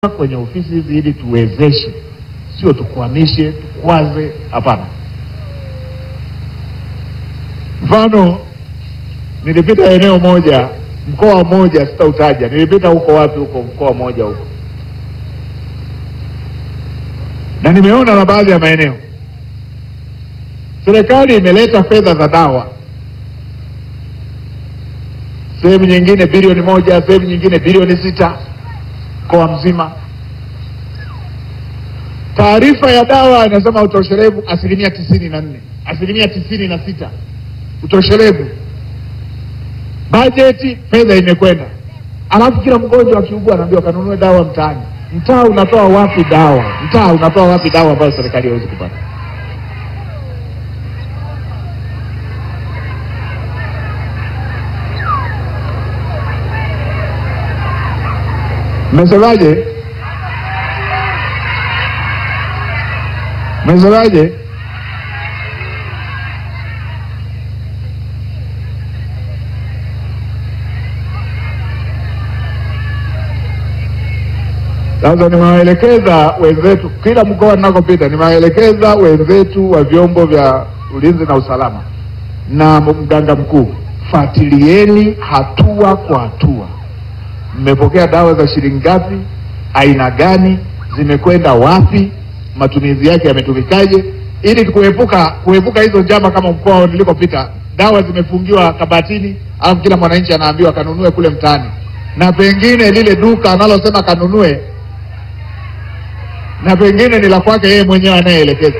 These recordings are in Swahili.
kwenye ofisi hizi ili tuwezeshe, sio tukwamishe, tukwaze. Hapana. Mfano, nilipita eneo moja, mkoa mmoja, sitautaja. Nilipita huko wapi, huko mkoa mmoja huko, na nimeona na baadhi ya maeneo serikali imeleta fedha za dawa, sehemu nyingine bilioni moja, sehemu nyingine bilioni sita mkoa mzima. Taarifa ya dawa inasema utoshelevu asilimia tisini na nne asilimia tisini na sita utoshelevu. Bajeti fedha imekwenda, alafu kila mgonjwa akiugua anaambiwa kanunue dawa mtaani. Mtaa unatoa wapi dawa? Mtaa unatoa wapi dawa ambayo serikali haiwezi kupata? Mmesemaje? Mmesemaje? Sasa nimewaelekeza wenzetu kila mkoa ninakopita, nimewaelekeza wenzetu wa vyombo vya ulinzi na usalama na mganga mkuu, fuatilieni hatua kwa hatua mmepokea dawa za shilingi ngapi, aina gani, zimekwenda wapi, matumizi yake yametumikaje, ili kuepuka kuepuka hizo njama. Kama mkoa nilikopita, dawa zimefungiwa kabatini, alafu kila mwananchi anaambiwa kanunue kule mtaani, na pengine lile duka analosema kanunue, na pengine ni la kwake yeye mwenyewe anayeelekeza.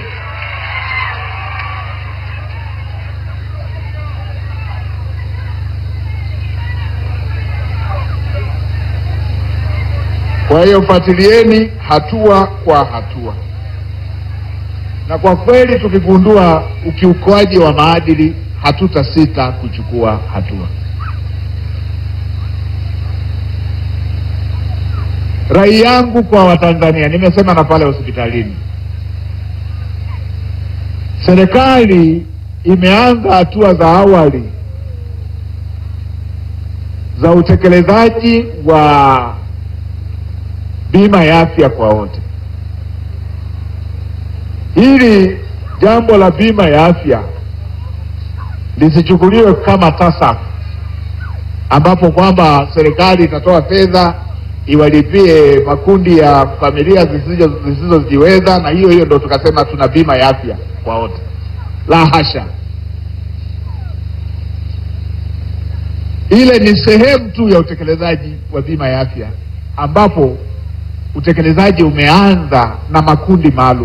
Kwa hiyo fuatilieni hatua kwa hatua, na kwa kweli tukigundua ukiukwaji wa maadili hatutasita kuchukua hatua. Rai yangu kwa Watanzania, nimesema na pale hospitalini, serikali imeanza hatua za awali za utekelezaji wa bima ya afya kwa wote. Hili jambo la bima ya afya lisichukuliwe kama TASAF ambapo kwamba serikali itatoa fedha iwalipie makundi ya familia zisizojiweza na hiyo hiyo ndo tukasema tuna bima ya afya kwa wote. La hasha, ile ni sehemu tu ya utekelezaji wa bima ya afya ambapo utekelezaji umeanza na makundi maalum,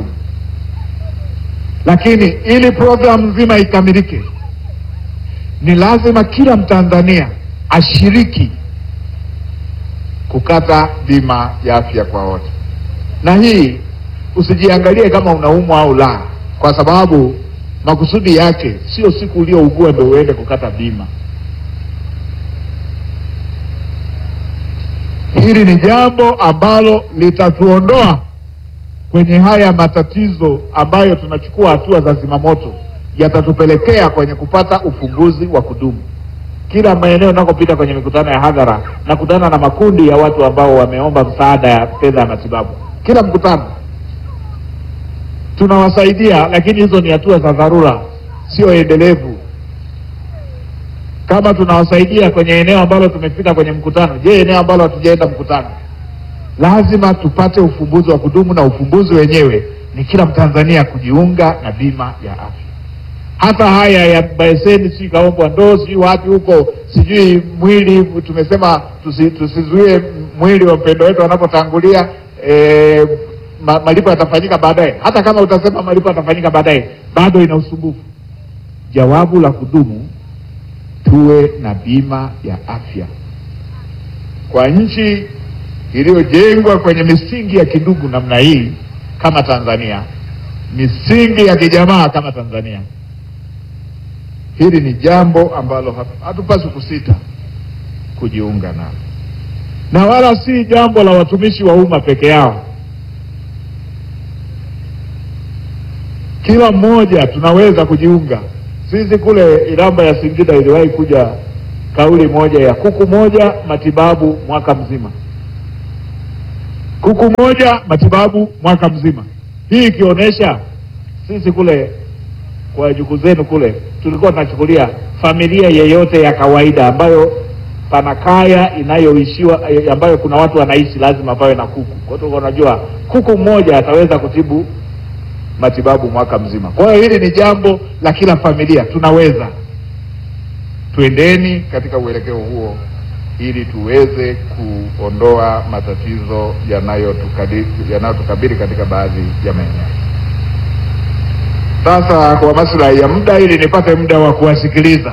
lakini ili programu nzima ikamilike, ni lazima kila Mtanzania ashiriki kukata bima ya afya kwa wote. Na hii usijiangalie kama unaumwa au la, kwa sababu makusudi yake sio siku uliougua ndio uende kukata bima. Hili ni jambo ambalo litatuondoa kwenye haya matatizo ambayo tunachukua hatua za zimamoto, yatatupelekea kwenye kupata ufumbuzi wa kudumu. Kila maeneo nakopita kwenye mikutano ya hadhara, nakutana na makundi ya watu ambao wameomba msaada ya fedha ya matibabu. Kila mkutano tunawasaidia, lakini hizo ni hatua za dharura, sio endelevu. Kama tunawasaidia kwenye eneo ambalo tumefika kwenye mkutano, je, eneo ambalo hatujaenda mkutano? Lazima tupate ufumbuzi wa kudumu, na ufumbuzi wenyewe ni kila Mtanzania kujiunga na bima ya afya. Hata haya ya Baeseni, sijui kaombwa ndoo, sijui wapi huko, sijui mwili, tumesema tusi, tusizuie mwili wa mpendo wetu wanapotangulia. E, ma, malipo yatafanyika baadaye. Hata kama utasema malipo yatafanyika baadaye, bado ina usumbufu. Jawabu la kudumu tuwe na bima ya afya. Kwa nchi iliyojengwa kwenye misingi ya kidugu namna hii kama Tanzania, misingi ya kijamaa kama Tanzania, hili ni jambo ambalo hatupaswi kusita kujiunga nalo, na wala si jambo la watumishi wa umma peke yao. Kila mmoja tunaweza kujiunga. Sisi kule Iramba ya Singida iliwahi kuja kauli moja ya kuku moja matibabu mwaka mzima. kuku moja matibabu mwaka mzima. Hii ikionyesha sisi kule kwa jukuu zenu kule tulikuwa tunachukulia familia yeyote ya kawaida ambayo pana kaya inayoishiwa ambayo kuna watu wanaishi lazima pawe na kuku. Kwa hiyo unajua kuku mmoja ataweza kutibu matibabu mwaka mzima. Kwa hiyo hili ni jambo la kila familia, tunaweza. Tuendeni katika uelekeo huo ili tuweze kuondoa matatizo yanayotukabili yanayotukabili katika baadhi ya maeneo. Sasa kwa maslahi ya muda, ili nipate muda wa kuwasikiliza,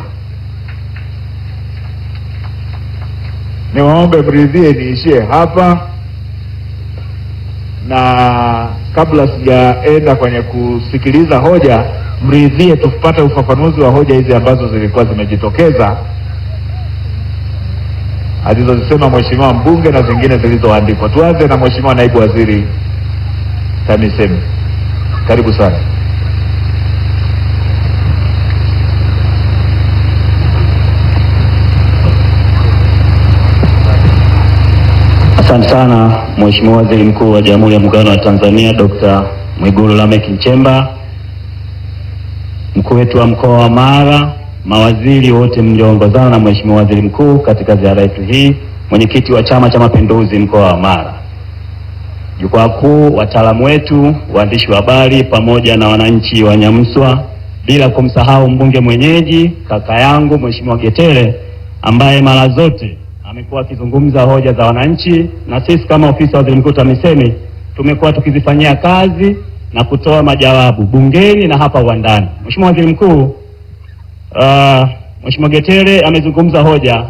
niwaombe mridhie niishie hapa, na kabla sijaenda kwenye kusikiliza hoja, mridhie tupate ufafanuzi wa hoja hizi ambazo zilikuwa zimejitokeza alizozisema mheshimiwa mbunge na zingine zilizoandikwa. Tuanze na mheshimiwa naibu waziri TAMISEMI, karibu sana. Asante sana Mheshimiwa Waziri Mkuu wa Jamhuri ya Muungano wa Tanzania Dr. Mwigulu Lameck Nchemba, mkuu wetu wa mkoa wa Mara, mawaziri wote mlioongozana na Mheshimiwa Waziri Mkuu katika ziara yetu hii, mwenyekiti wa Chama cha Mapinduzi mkoa wa Mara, jukwaa kuu, wataalamu wetu, waandishi wa habari pamoja na wananchi wa Nyamswa, bila kumsahau mbunge mwenyeji kaka yangu Mheshimiwa Getere ambaye mara zote amekuwa akizungumza hoja za wananchi, na sisi kama ofisi ya waziri mkuu TAMISEMI tumekuwa tukizifanyia kazi na kutoa majawabu bungeni na hapa uwandani. Mheshimiwa Waziri Mkuu, uh, Mheshimiwa Getere amezungumza hoja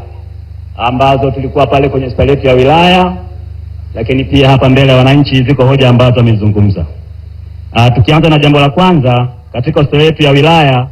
ambazo tulikuwa pale kwenye hospitali yetu ya wilaya, lakini pia hapa mbele ya wananchi ziko hoja ambazo amezungumza. Uh, tukianza na jambo la kwanza, katika hospitali yetu ya wilaya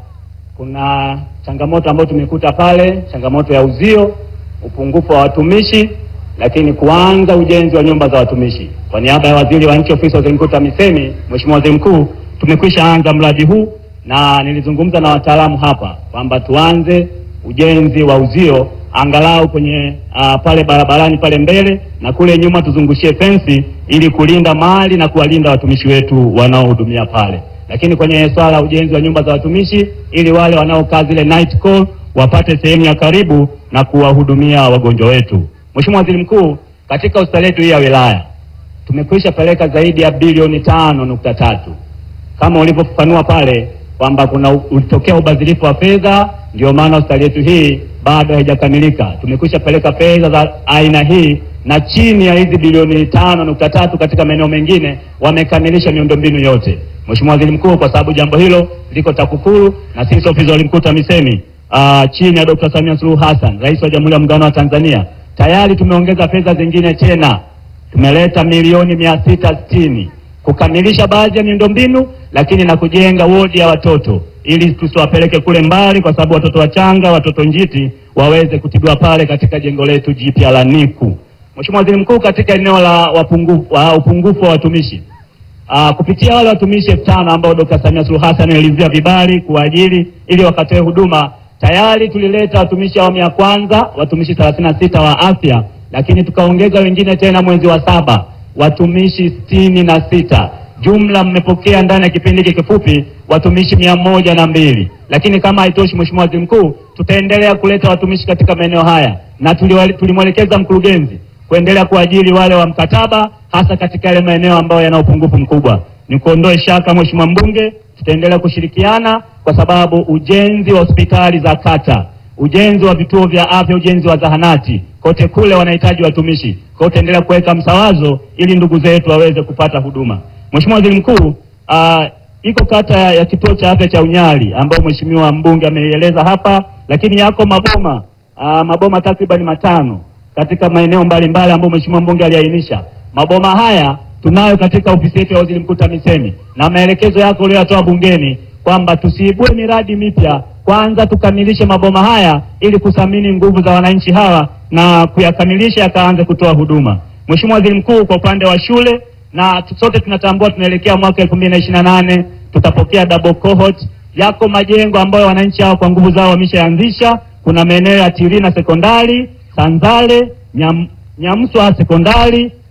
kuna changamoto ambayo tumekuta pale, changamoto ya uzio upungufu wa watumishi, lakini kuanza ujenzi wa nyumba za watumishi. Kwa niaba ya waziri wa nchi ofisi ya waziri mkuu TAMISEMI, Mheshimiwa Waziri Mkuu, tumekwisha anza mradi huu na nilizungumza na wataalamu hapa kwamba tuanze ujenzi wa uzio angalau kwenye uh, pale barabarani pale mbele na kule nyuma tuzungushie fensi ili kulinda mali na kuwalinda watumishi wetu wanaohudumia pale, lakini kwenye swala la ujenzi wa nyumba za watumishi ili wale wanaokaa zile night call wapate sehemu ya karibu na kuwahudumia wagonjwa wetu. Mheshimiwa Waziri Mkuu, katika hospitali yetu hii ya wilaya tumekwisha peleka zaidi ya bilioni tano nukta tatu kama ulivyofafanua pale kwamba kuna ulitokea ubadhirifu wa fedha, ndio maana hospitali yetu hii bado haijakamilika. Tumekwisha peleka fedha za aina hii na chini ya hizi bilioni tano nukta tatu katika maeneo mengine wamekamilisha miundombinu yote. Mheshimiwa Waziri Mkuu, kwa sababu jambo hilo liko TAKUKURU na sisi ofisi ya Waziri Mkuu TAMISEMI Uh, chini ya Dr. Samia Suluhu Hassan, Rais wa Jamhuri ya Muungano wa Tanzania, tayari tumeongeza fedha zingine tena, tumeleta milioni mia sita sitini kukamilisha baadhi ya miundombinu, lakini na kujenga wodi ya watoto ili tusiwapeleke kule mbali, kwa sababu watoto wachanga, watoto njiti waweze kutibiwa pale katika jengo letu jipya la NICU. Mheshimiwa Waziri Mkuu, katika eneo la wapungufu wa upungufu wa watumishi Uh, kupitia wale watumishi elfu tano ambao Dr. Samia Suluhu Hassan alizia vibali kuajiri ili wakatoe huduma tayari tulileta watumishi awamu ya kwanza watumishi thelathini na sita wa afya, lakini tukaongeza wengine tena mwezi wa saba watumishi sitini na sita. Jumla mmepokea ndani ya kipindi hiki kifupi watumishi mia moja na mbili. Lakini kama haitoshi, Mheshimiwa Waziri Mkuu, tutaendelea kuleta watumishi katika maeneo haya na tulimwelekeza mkurugenzi kuendelea kuajiri wale wa mkataba, hasa katika yale maeneo ambayo yana upungufu mkubwa. Ni kuondoe shaka, Mheshimiwa Mbunge, tutaendelea kushirikiana kwa sababu ujenzi wa hospitali za kata, ujenzi wa vituo vya afya, ujenzi wa zahanati, kote kule wanahitaji watumishi. Kwa hiyo tutaendelea kuweka msawazo ili ndugu zetu waweze kupata huduma. Mheshimiwa Waziri Mkuu, uh, iko kata ya kituo cha afya cha Unyali ambayo Mheshimiwa mbunge ameieleza hapa, lakini yako maboma uh, maboma takriban matano katika maeneo mbalimbali ambayo Mheshimiwa mbunge aliainisha. Maboma haya tunayo katika ofisi yetu ya Waziri Mkuu TAMISEMI, na maelekezo yako uliyoyatoa bungeni kwamba tusiibue miradi mipya, kwanza tukamilishe maboma haya ili kuthamini nguvu za wananchi hawa na kuyakamilisha yakaanze kutoa huduma. Mheshimiwa Waziri Mkuu, kwa upande wa shule na sote tunatambua tunaelekea mwaka elfu mbili na ishirini na nane tutapokea double cohort. Yako majengo ambayo wananchi hawa kwa nguvu zao wameshaanzisha. Kuna maeneo ya Tirina sekondari, Sanzale, Nyam, Nyamswa sekondari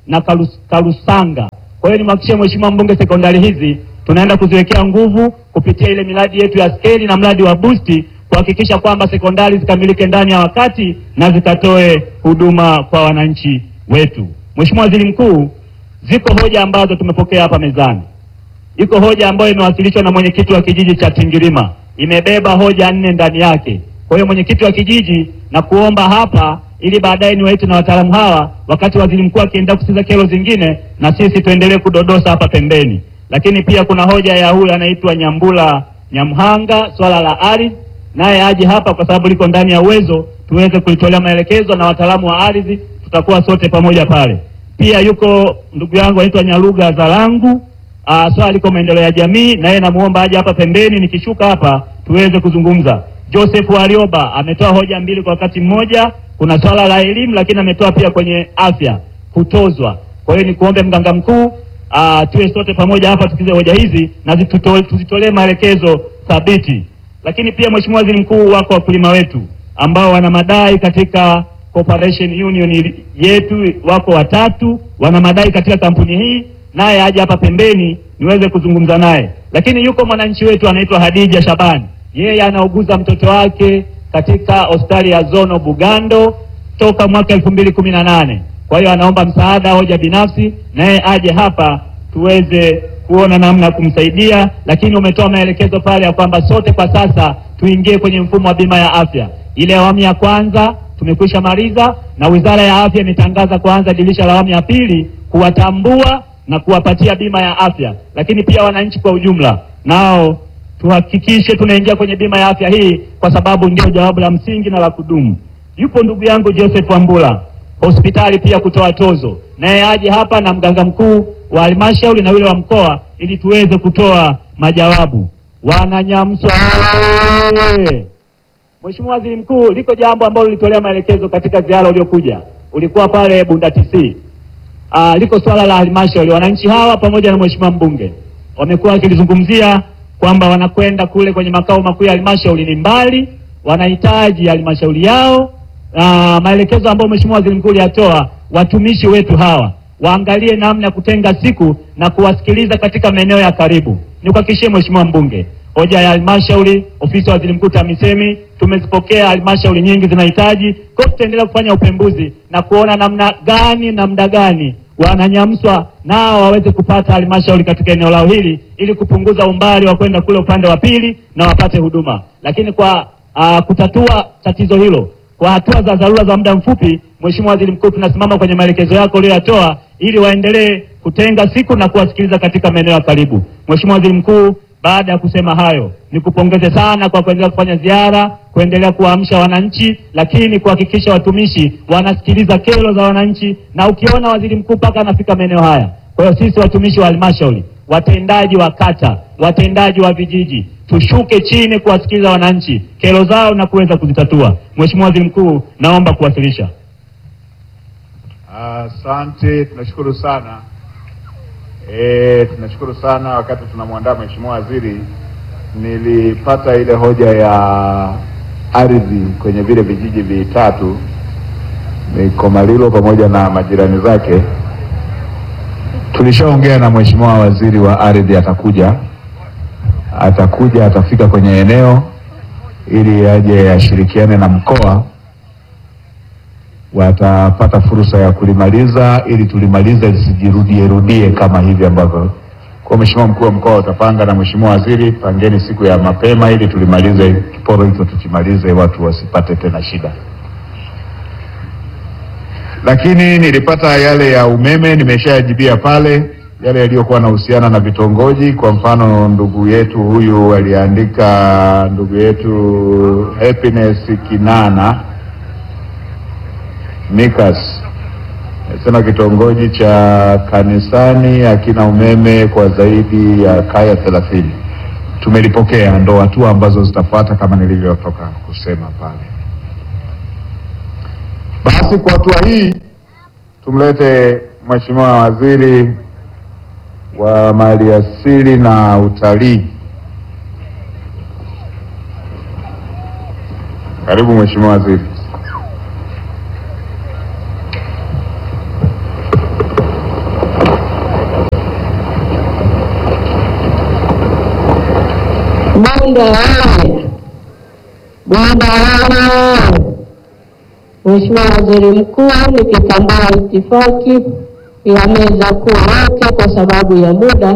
na Karus- Karusanga. Kwa hiyo nimhakikishie Mheshimiwa mbunge, sekondari hizi tunaenda kuziwekea nguvu kupitia ile miradi yetu ya skeli na mradi wa busti kuhakikisha kwamba sekondari zikamilike ndani ya wakati na zikatoe huduma kwa wananchi wetu. Mheshimiwa Waziri Mkuu, ziko hoja ambazo tumepokea hapa mezani. Iko hoja ambayo imewasilishwa na mwenyekiti wa kijiji cha Tingirima, imebeba hoja nne ndani yake. Kwa hiyo mwenyekiti wa kijiji, na kuomba hapa ili baadaye niwaite na wataalamu hawa, wakati waziri mkuu akienda kusikiza kero zingine, na sisi tuendelee kudodosa hapa pembeni. Lakini pia kuna hoja ya huyu anaitwa Nyambula Nyamhanga, swala la ardhi, naye aje hapa kwa sababu liko ndani ya uwezo, tuweze kulitolea maelekezo na wataalamu wa ardhi, tutakuwa sote pamoja pale. Pia yuko ndugu yangu anaitwa Nyaruga Zalangu Uh, swala liko maendeleo ya jamii, na yeye namuomba aje hapa pembeni, nikishuka hapa tuweze kuzungumza. Joseph Warioba ametoa hoja mbili kwa wakati mmoja. Kuna swala la elimu, lakini ametoa pia kwenye afya kutozwa. Kwa hiyo nikuombe mganga mkuu, uh, tuwe sote pamoja hapa tukize hoja hizi na zituto- tuzitolee maelekezo thabiti. Lakini pia Mheshimiwa Waziri Mkuu, wako wakulima wetu ambao wana madai katika Cooperation Union yetu, wako watatu wana madai katika kampuni hii naye aje hapa pembeni niweze kuzungumza naye. Lakini yuko mwananchi wetu anaitwa Hadija Shabani, yeye anauguza mtoto wake katika hospitali ya Zono Bugando toka mwaka elfu mbili kumi na nane. Kwa hiyo anaomba msaada, hoja binafsi, naye aje hapa tuweze kuona namna ya kumsaidia. Lakini umetoa maelekezo pale ya kwamba sote kwa sasa tuingie kwenye mfumo wa bima ya afya. Ile awamu ya kwanza tumekwisha maliza, na Wizara ya Afya imetangaza kuanza dirisha la awamu ya pili kuwatambua na kuwapatia bima ya afya, lakini pia wananchi kwa ujumla nao tuhakikishe tunaingia kwenye bima ya afya hii, kwa sababu ndio jawabu la msingi na la kudumu. Yupo ndugu yangu Joseph Wambula, hospitali pia kutoa tozo, naye aje hapa na mganga mkuu wa halmashauri na yule wa mkoa, ili tuweze kutoa majawabu. Wananyamswa oye! Mheshimiwa Waziri Mkuu, liko jambo ambalo lilitolea maelekezo katika ziara uliokuja, ulikuwa pale Bunda TC. Uh, liko swala la halmashauri. Wananchi hawa pamoja na mheshimiwa mbunge wamekuwa wakilizungumzia kwamba wanakwenda kule kwenye makao makuu ya halmashauri ni mbali, wanahitaji halmashauri yao. Uh, maelekezo ambayo mheshimiwa waziri mkuu aliyatoa, watumishi wetu hawa waangalie namna ya kutenga siku na kuwasikiliza katika maeneo ya karibu. Nikuhakikishie mheshimiwa mbunge, hoja ya halmashauri, ofisi ya waziri mkuu TAMISEMI tumezipokea, halmashauri nyingi zinahitaji. Kwa hiyo tutaendelea kufanya upembuzi na kuona namna gani na muda gani wananyamswa nao waweze kupata halmashauri katika eneo lao hili, ili kupunguza umbali wa kwenda kule upande wa pili na wapate huduma. Lakini kwa uh, kutatua tatizo hilo kwa hatua za dharura za muda mfupi, Mheshimiwa Waziri Mkuu, tunasimama kwenye maelekezo yako uliyoyatoa ili waendelee kutenga siku na kuwasikiliza katika maeneo ya karibu. Mheshimiwa Waziri Mkuu, baada ya kusema hayo, nikupongeze sana kwa kuendelea kufanya ziara, kuendelea kuwaamsha wananchi, lakini kuhakikisha watumishi wanasikiliza kero za wananchi, na ukiona waziri mkuu mpaka anafika maeneo haya. Kwa hiyo sisi watumishi wa halmashauri, watendaji wa kata, watendaji wa vijiji, tushuke chini kuwasikiliza wananchi kero zao na kuweza kuzitatua. Mheshimiwa Waziri Mkuu, naomba kuwasilisha. Asante, tunashukuru sana. E, tunashukuru sana. Wakati tunamwandaa mheshimiwa waziri, nilipata ile hoja ya ardhi kwenye vile vijiji vitatu Mikomalilo pamoja na majirani zake. Tulishaongea na mheshimiwa waziri wa ardhi, atakuja atakuja atafika kwenye eneo ili aje ashirikiane na mkoa watapata fursa ya kulimaliza ili tulimalize lisijirudie rudie kama hivi ambavyo. Kwa mheshimiwa mkuu wa mkoa utapanga na mheshimiwa waziri, pangeni siku ya mapema ili tulimalize kiporo hicho, tukimalize watu wasipate tena shida. Lakini nilipata yale ya umeme, nimeshayajibia pale yale yaliyokuwa yanahusiana na vitongoji. Kwa mfano, ndugu yetu huyu aliandika, ndugu yetu Happiness Kinana Mikas sema kitongoji cha kanisani hakina umeme kwa zaidi ya kaya thelathini. Tumelipokea, ndo hatua ambazo zitafuata kama nilivyotoka kusema pale. Basi kwa hatua hii tumlete Mheshimiwa Waziri wa Maliasili na Utalii. Karibu Mheshimiwa Waziri. Bunda oye! Bunda oye! Mheshimiwa Waziri Mkuu, nikitambua itifaki ya meza kuu yote kwa sababu ya muda,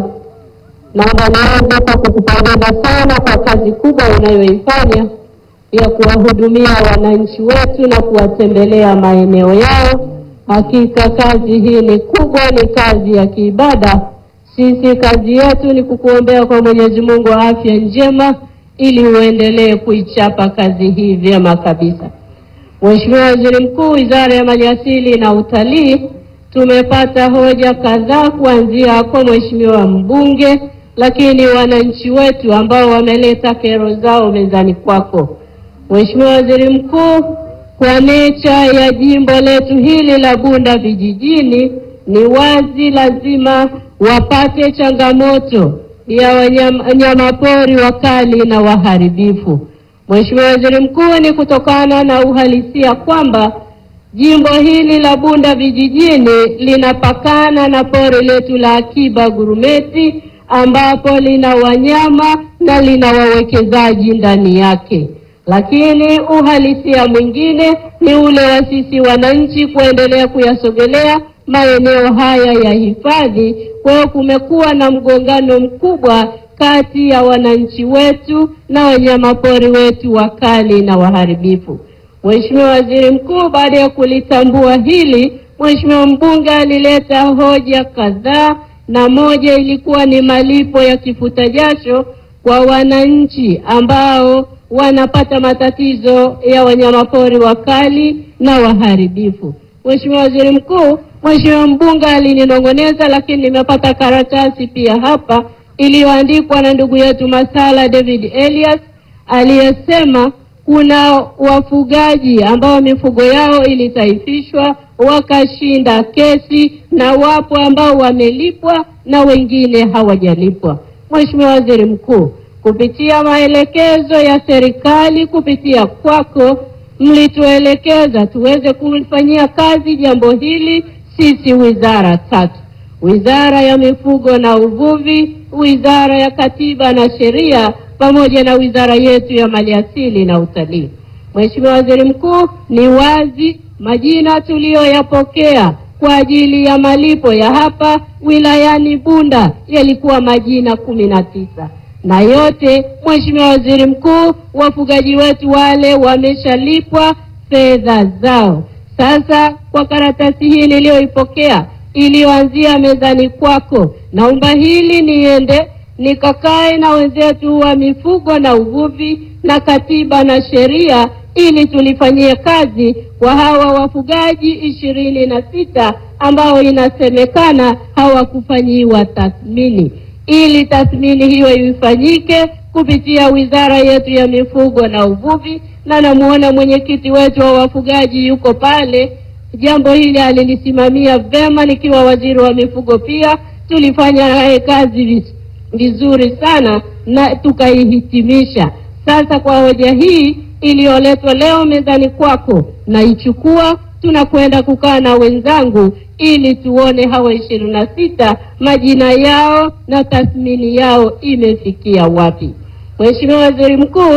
naomba nianze kwa kukupongeza sana kwa kazi kubwa unayoifanya ya kuwahudumia wananchi wetu na kuwatembelea maeneo yao. Hakika kazi hii ni kubwa, ni kazi ya kiibada. Sisi kazi yetu ni kukuombea kwa Mwenyezi Mungu afya njema, ili uendelee kuichapa kazi hii vyema kabisa. Mheshimiwa Waziri Mkuu, Wizara ya Maliasili na Utalii, tumepata hoja kadhaa kuanzia kwa Mheshimiwa mbunge, lakini wananchi wetu ambao wameleta kero zao mezani kwako. Mheshimiwa Waziri Mkuu, kwa necha ya jimbo letu hili la Bunda vijijini, ni wazi lazima wapate changamoto ya wanyamapori wakali na waharibifu. Mheshimiwa Waziri Mkuu, ni kutokana na uhalisia kwamba jimbo hili la Bunda vijijini linapakana na pori letu la akiba Gurumeti, ambapo lina wanyama na lina wawekezaji ndani yake. Lakini uhalisia mwingine ni ule wa sisi wananchi kuendelea kuyasogelea maeneo haya ya hifadhi. Kwa hiyo kumekuwa na mgongano mkubwa kati ya wananchi wetu na wanyamapori wetu wakali na waharibifu. Mheshimiwa Waziri Mkuu, baada ya kulitambua hili, Mheshimiwa mbunge alileta hoja kadhaa, na moja ilikuwa ni malipo ya kifuta jasho kwa wananchi ambao wanapata matatizo ya wanyamapori wakali na waharibifu. Mheshimiwa Waziri Mkuu, Mheshimiwa mbunge alininong'oneza, lakini nimepata karatasi pia hapa iliyoandikwa na ndugu yetu Masala David Elias aliyesema kuna wafugaji ambao mifugo yao ilitaifishwa wakashinda kesi, na wapo ambao wamelipwa na wengine hawajalipwa. Mheshimiwa Waziri Mkuu, kupitia maelekezo ya serikali kupitia kwako, mlituelekeza tuweze kulifanyia kazi jambo hili sisi wizara tatu: Wizara ya Mifugo na Uvuvi, Wizara ya Katiba na Sheria pamoja na wizara yetu ya Maliasili na Utalii. Mheshimiwa Waziri Mkuu, ni wazi majina tuliyoyapokea kwa ajili ya malipo ya hapa wilayani Bunda yalikuwa majina kumi na tisa na yote, Mheshimiwa Waziri Mkuu, wafugaji wetu wale wameshalipwa fedha zao. Sasa kwa karatasi hii niliyoipokea iliyoanzia mezani kwako, naomba hili niende nikakae na wenzetu wa mifugo na uvuvi na katiba na sheria ili tulifanyie kazi kwa hawa wafugaji ishirini na sita ambao inasemekana hawakufanyiwa tathmini, ili tathmini hiyo ifanyike kupitia wizara yetu ya mifugo na uvuvi, na namuona mwenyekiti wetu wa wafugaji yuko pale. Jambo hili alilisimamia vema, nikiwa waziri wa mifugo pia tulifanya naye kazi vizuri sana na tukaihitimisha. Sasa kwa hoja hii iliyoletwa leo mezani kwako, naichukua, tunakwenda kukaa na wenzangu ili tuone hawa ishirini na sita majina yao na tathmini yao imefikia wapi. Mheshimiwa Waziri Mkuu,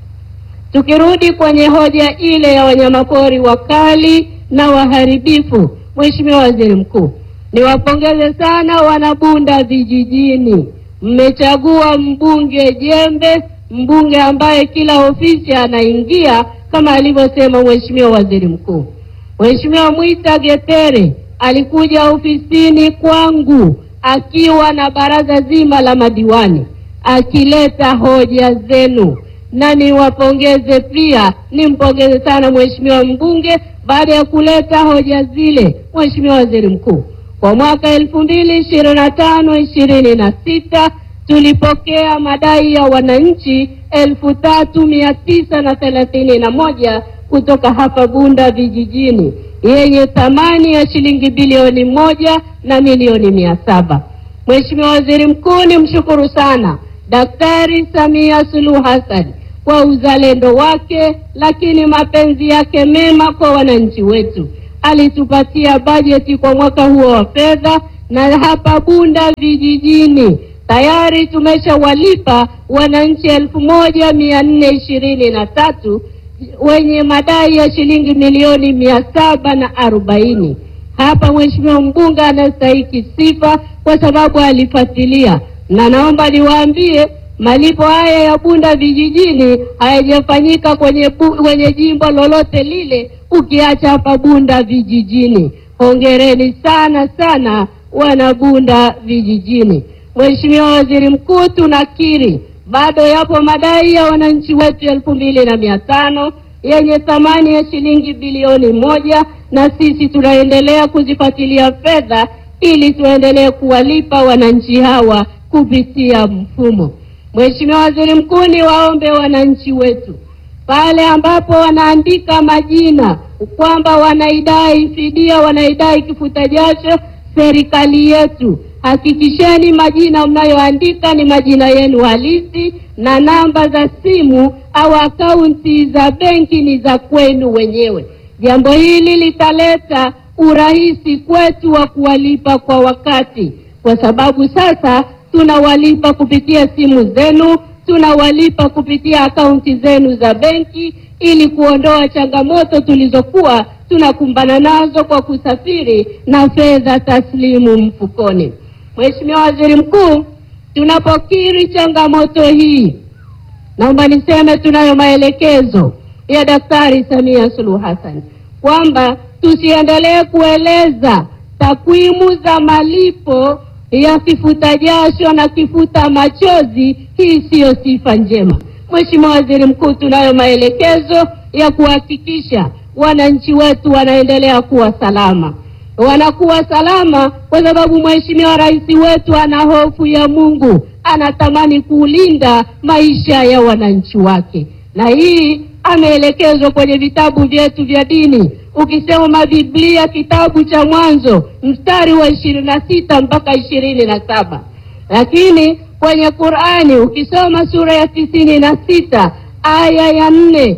tukirudi kwenye hoja ile ya wanyamapori wakali na waharibifu, Mheshimiwa Waziri Mkuu, niwapongeze sana wanabunda vijijini mmechagua mbunge jembe, mbunge ambaye kila ofisi anaingia kama alivyosema Mheshimiwa Waziri Mkuu. Mheshimiwa Mwita Getere alikuja ofisini kwangu akiwa na baraza zima la madiwani akileta hoja zenu, na niwapongeze pia, nimpongeze sana Mheshimiwa mbunge baada ya kuleta hoja zile. Mheshimiwa Waziri Mkuu, kwa mwaka elfu mbili ishirini na tano ishirini na sita tulipokea madai ya wananchi elfu tatu mia tisa na thelathini na moja kutoka hapa Bunda vijijini yenye thamani ya shilingi bilioni moja na milioni mia saba. Mheshimiwa Waziri Mkuu, ni mshukuru sana Daktari Samia Suluhu Hassan kwa uzalendo wake, lakini mapenzi yake mema kwa wananchi wetu alitupatia bajeti kwa mwaka huo wa fedha, na hapa Bunda vijijini tayari tumeshawalipa wananchi elfu moja mia nne ishirini na tatu wenye madai ya shilingi milioni mia saba na arobaini. Hapa mheshimiwa mbunge anastahiki sifa kwa sababu alifuatilia, na naomba niwaambie malipo haya ya Bunda vijijini hayajafanyika kwenye, bu- kwenye jimbo lolote lile ukiacha hapa Bunda vijijini. Hongereni sana sana wana Bunda vijijini. Mheshimiwa Waziri Mkuu, tunakiri bado yapo madai ya wananchi wetu elfu mbili na mia tano yenye thamani ya shilingi bilioni moja na sisi tunaendelea kuzifuatilia fedha ili tuendelee kuwalipa wananchi hawa kupitia mfumo. Mheshimiwa Waziri Mkuu, ni waombe wananchi wetu pale ambapo wanaandika majina kwamba wanaidai fidia, wanaidai kifuta jasho serikali yetu, hakikisheni majina mnayoandika ni majina yenu halisi na namba za simu au akaunti za benki ni za kwenu wenyewe. Jambo hili litaleta urahisi kwetu wa kuwalipa kwa wakati, kwa sababu sasa tunawalipa kupitia simu zenu, tunawalipa kupitia akaunti zenu za benki ili kuondoa changamoto tulizokuwa tunakumbana nazo kwa kusafiri na fedha taslimu mfukoni. Mheshimiwa Waziri Mkuu, tunapokiri changamoto hii, naomba niseme tunayo maelekezo ya Daktari Samia Suluhu Hassan kwamba tusiendelee kueleza takwimu za malipo ya kifuta jasho na kifuta machozi. Hii siyo sifa njema. Mheshimiwa Waziri Mkuu, tunayo maelekezo ya kuhakikisha wananchi wetu wanaendelea kuwa salama. Wanakuwa salama kwa sababu Mheshimiwa Rais wetu ana hofu ya Mungu, anatamani kulinda maisha ya wananchi wake, na hii ameelekezwa kwenye vitabu vyetu vya dini. Ukisoma Biblia kitabu cha Mwanzo mstari wa ishirini na sita mpaka ishirini na saba lakini kwenye Qur'ani ukisoma sura ya tisini na sita aya ya nne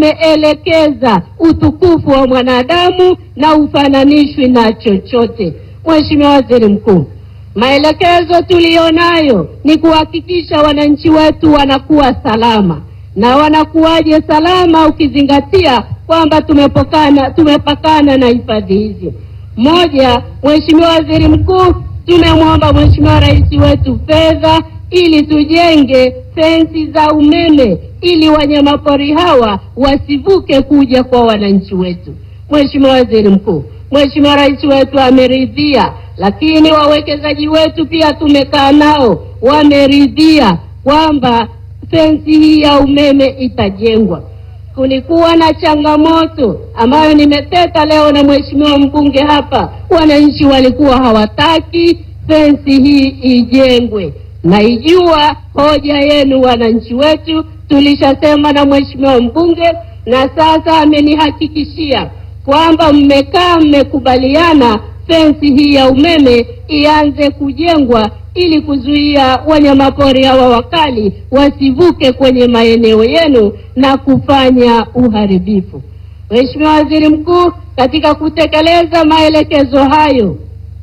imeelekeza utukufu wa mwanadamu na ufananishwi na chochote. Mheshimiwa Waziri Mkuu, maelekezo tuliyonayo ni kuhakikisha wananchi wetu wanakuwa salama na wanakuwaje salama, ukizingatia kwamba tumepakana tumepakana na hifadhi hizi. Moja, Mheshimiwa Waziri Mkuu, tumemwomba Mheshimiwa Rais wetu fedha ili tujenge fensi za umeme ili wanyamapori hawa wasivuke kuja kwa wananchi wetu. Mheshimiwa Waziri Mkuu, Mheshimiwa Rais wetu ameridhia, lakini wawekezaji wetu pia tumekaa nao, wameridhia kwamba fensi hii ya umeme itajengwa. Kulikuwa na changamoto ambayo nimeteta leo na mheshimiwa mbunge hapa, wananchi walikuwa hawataki fensi hii ijengwe. Naijua hoja yenu wananchi wetu, tulishasema na mheshimiwa mbunge, na sasa amenihakikishia kwamba mmekaa mmekubaliana fensi hii ya umeme ianze kujengwa ili kuzuia wanyamapori hawa wakali wasivuke kwenye maeneo yenu na kufanya uharibifu. Mheshimiwa Waziri Mkuu, katika kutekeleza maelekezo hayo,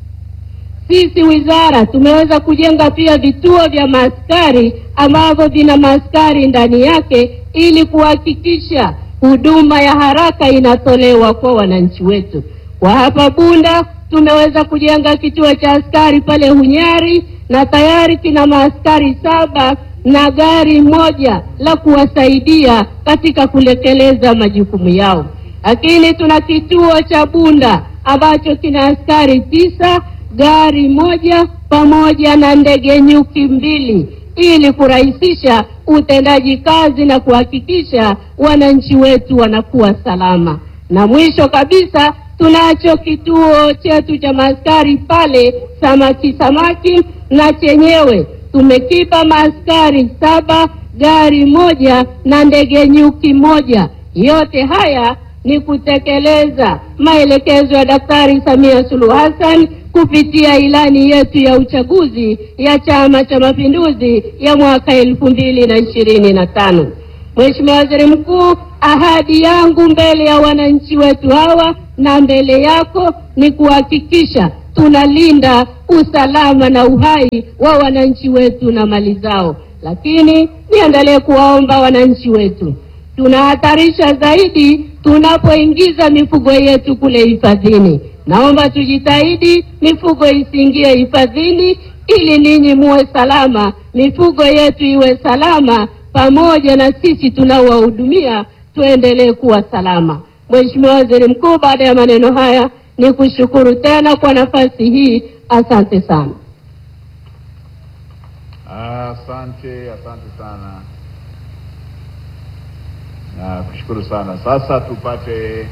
sisi wizara tumeweza kujenga pia vituo vya maaskari ambavyo vina maaskari ndani yake ili kuhakikisha huduma ya haraka inatolewa kwa wananchi wetu. Kwa hapa Bunda tumeweza kujenga kituo cha askari pale Hunyari na tayari kina maaskari saba na gari moja la kuwasaidia katika kutekeleza majukumu yao. Lakini tuna kituo cha Bunda ambacho kina askari tisa, gari moja pamoja na ndege nyuki mbili ili kurahisisha utendaji kazi na kuhakikisha wananchi wetu wanakuwa salama. Na mwisho kabisa tunacho kituo chetu cha maaskari pale Samaki Samaki, na chenyewe tumekipa maaskari saba, gari moja na ndege nyuki moja. Yote haya ni kutekeleza maelekezo ya Daktari Samia Suluhu Hassan kupitia ilani yetu ya uchaguzi ya Chama cha Mapinduzi ya mwaka elfu mbili na ishirini na tano. Mheshimiwa Waziri Mkuu, ahadi yangu mbele ya wananchi wetu hawa na mbele yako ni kuhakikisha tunalinda usalama na uhai wa wananchi wetu na mali zao. Lakini niendelee kuwaomba wananchi wetu, tunahatarisha zaidi tunapoingiza mifugo yetu kule hifadhini. Naomba tujitahidi mifugo isiingie hifadhini ili ninyi muwe salama, mifugo yetu iwe salama, pamoja na sisi tunaowahudumia tuendelee kuwa salama. Mheshimiwa Waziri Mkuu, baada ya maneno haya ni kushukuru tena kwa nafasi hii. Asante sana. Asante, asante sana na kushukuru sana. Sasa tupate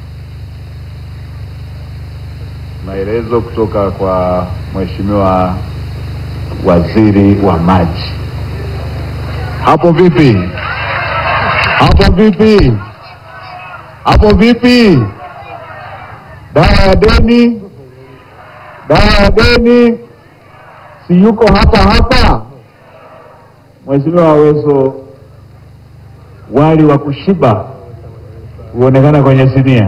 maelezo kutoka kwa Mheshimiwa Waziri wa Maji. Hapo vipi? Hapo vipi? Hapo vipi? Dawa ya deni, dawa ya deni, si yuko hapa hapa? Mheshimiwa Aweso, wali wa kushiba huonekana kwenye sinia.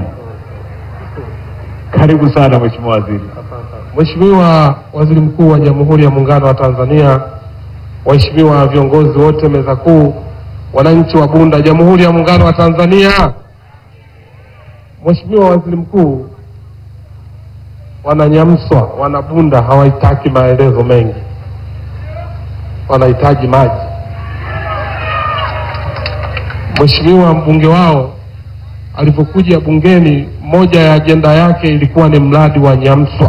Karibu sana Mheshimiwa Waziri. Mheshimiwa Waziri Mkuu wa Jamhuri ya Muungano wa Tanzania, waheshimiwa viongozi wote meza kuu, wananchi wa Bunda, Jamhuri ya Muungano wa Tanzania. Mheshimiwa Waziri Mkuu, wananyamswa wana Bunda hawahitaki maelezo mengi, wanahitaji maji. Mheshimiwa mbunge wao alivyokuja bungeni, moja ya ajenda yake ilikuwa ni mradi wa Nyamswa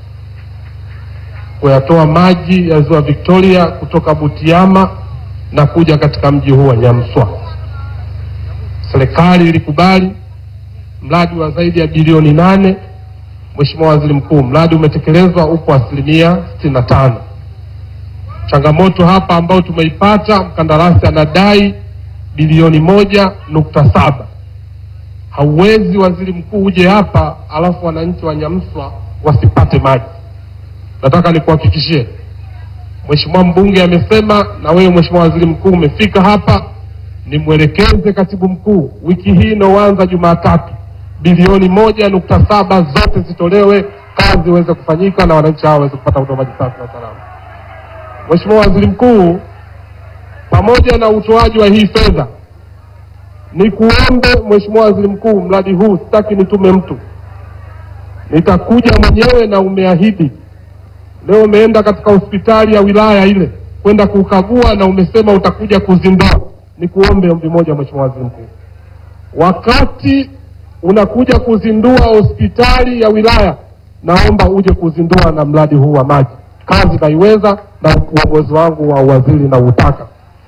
kuyatoa maji ya ziwa Victoria kutoka Butiama na kuja katika mji huu wa Nyamswa. Serikali ilikubali mradi wa zaidi ya bilioni nane. Mheshimiwa Waziri Mkuu, mradi umetekelezwa upo asilimia sitini na tano. Changamoto hapa ambayo tumeipata, mkandarasi anadai bilioni moja nukta saba. Hauwezi waziri mkuu uje hapa alafu wananchi wa Nyamswa wasipate maji. Nataka nikuhakikishie Mheshimiwa mbunge amesema, na wewe Mheshimiwa Waziri Mkuu umefika hapa, nimwelekeze katibu mkuu wiki hii inayoanza Jumatatu, bilioni moja nukta saba zote zitolewe, kazi iweze kufanyika na wananchi hao waweze kupata huduma maji safi na salama. Mheshimiwa Waziri Mkuu, pamoja na utoaji wa hii fedha, ni kuombe Mheshimiwa Waziri Mkuu, mradi huu sitaki nitume mtu, nitakuja mwenyewe na umeahidi Leo umeenda katika hospitali ya wilaya ile kwenda kukagua na umesema utakuja kuzindua. Ni kuombe ombi moja, Mheshimiwa Waziri Mkuu, wakati unakuja kuzindua hospitali ya wilaya, naomba uje kuzindua na mradi huu wa maji. Kazi naiweza na uongozi wangu wa uwaziri na utaka.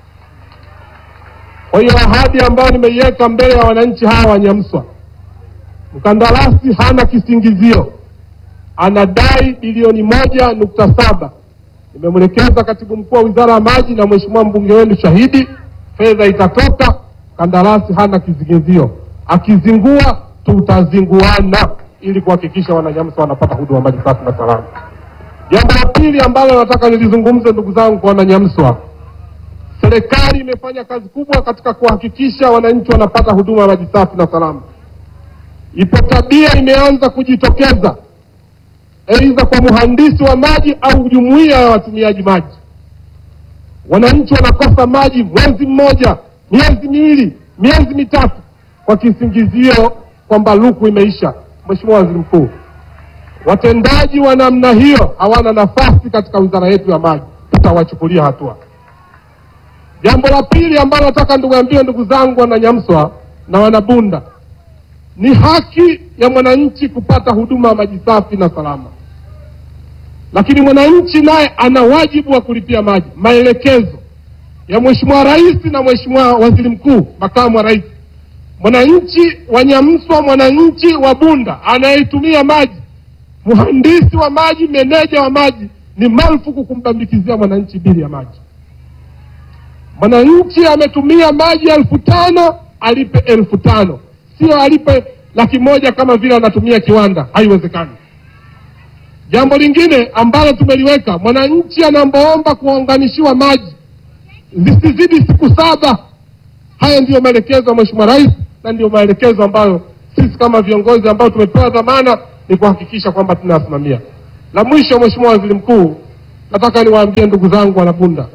Kwa hiyo ahadi ambayo nimeiweka mbele ya wananchi hawa wa Nyamswa, mkandarasi hana kisingizio anadai bilioni moja nukta saba. Nimemwelekeza katibu mkuu wa wizara ya maji na mheshimiwa mbunge wenu shahidi, fedha itatoka. Kandarasi hana kizingizio, akizingua tutazinguana ili kuhakikisha wananyamsa wanapata huduma maji safi na salama. Jambo la pili ambalo nataka nilizungumze, ndugu zangu, kwa wananyamswa, serikali imefanya kazi kubwa katika kuhakikisha wananchi wanapata huduma ya maji safi na salama. Ipo tabia imeanza kujitokeza aidha kwa mhandisi wa maji au jumuiya ya watumiaji maji. Wananchi wanakosa maji mwezi mmoja, miezi miwili, miezi mitatu, kwa kisingizio kwamba luku imeisha. Mheshimiwa Waziri Mkuu, watendaji wa namna hiyo hawana nafasi katika wizara yetu ya maji, tutawachukulia hatua. Jambo la pili ambalo nataka nduguambie, ndugu zangu wananyamswa na wanabunda, ni haki ya mwananchi kupata huduma ya maji safi na salama lakini mwananchi naye ana wajibu wa kulipia maji. Maelekezo ya Mheshimiwa Rais na Mheshimiwa Waziri Mkuu, makamu wa rais, mwananchi wa Nyamswa, mwananchi wa Bunda anayetumia maji, mhandisi wa maji, meneja wa maji, ni marufuku kumbambikizia mwananchi bili ya maji. Mwananchi ametumia maji elfu tano alipe elfu tano sio alipe laki moja kama vile anatumia kiwanda. Haiwezekani. Jambo lingine ambalo tumeliweka, mwananchi anaombaomba kuunganishiwa maji zisizidi siku saba. Haya ndiyo maelekezo ya Mheshimiwa Rais na ndiyo maelekezo ambayo sisi kama viongozi ambao tumepewa dhamana ni kuhakikisha kwamba tunayasimamia. La mwisho, Mheshimiwa Waziri Mkuu, nataka niwaambie ndugu zangu Wanabunda,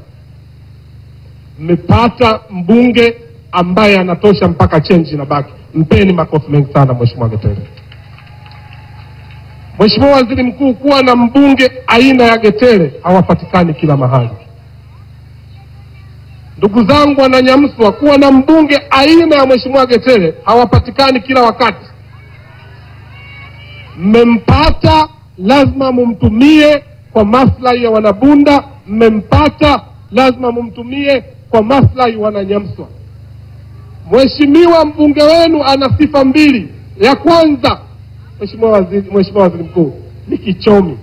mmepata mbunge ambaye anatosha mpaka chenji na baki. Mpeni makofi mengi sana Mheshimiwa Getere. Mheshimiwa Waziri Mkuu, kuwa na mbunge aina ya Getere hawapatikani kila mahali. Ndugu zangu Wananyamswa, kuwa na mbunge aina ya Mheshimiwa Getere hawapatikani kila wakati. Mmempata, lazima mumtumie kwa maslahi ya Wanabunda. Mmempata, lazima mumtumie kwa maslahi Wananyamswa. Mheshimiwa mbunge wenu ana sifa mbili. Ya kwanza, Mheshimiwa Waziri, Mheshimiwa Waziri Mkuu, ni kichomi.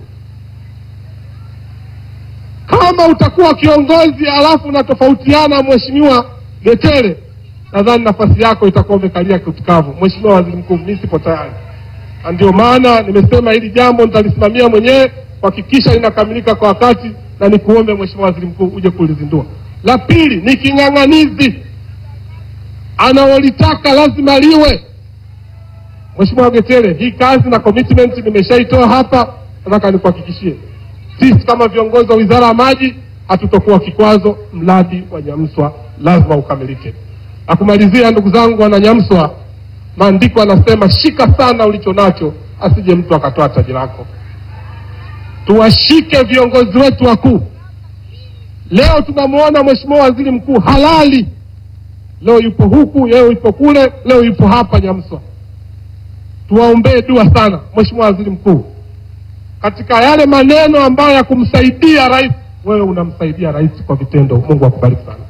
Kama utakuwa kiongozi alafu unatofautiana Mheshimiwa Getere, nadhani nafasi yako itakuwa umekalia kitikavu. Mheshimiwa Waziri Mkuu, mimi sipo tayari, na ndio maana nimesema hili jambo nitalisimamia mwenyewe kuhakikisha linakamilika kwa wakati, na nikuombe Mheshimiwa Waziri Mkuu uje kulizindua. La pili ni king'ang'anizi, analolitaka lazima liwe. Mheshimiwa Getere, hii kazi na commitment nimeshaitoa hapa, nataka nikuhakikishie sisi kama viongozi wa Wizara ya Maji hatutokuwa kikwazo. Mradi wa Nyamswa lazima ukamilike. Na kumalizia, ndugu zangu wana Nyamswa, maandiko anasema shika sana ulicho nacho, asije mtu akatoa taji lako. Tuwashike viongozi wetu wakuu. Leo tunamwona Mheshimiwa Waziri Mkuu halali, leo yupo huku, leo yupo kule, leo yupo hapa Nyamswa. Tuwaombee dua sana Mheshimiwa Waziri Mkuu katika yale maneno ambayo ya kumsaidia rais, wewe unamsaidia rais kwa vitendo. Mungu akubariki sana.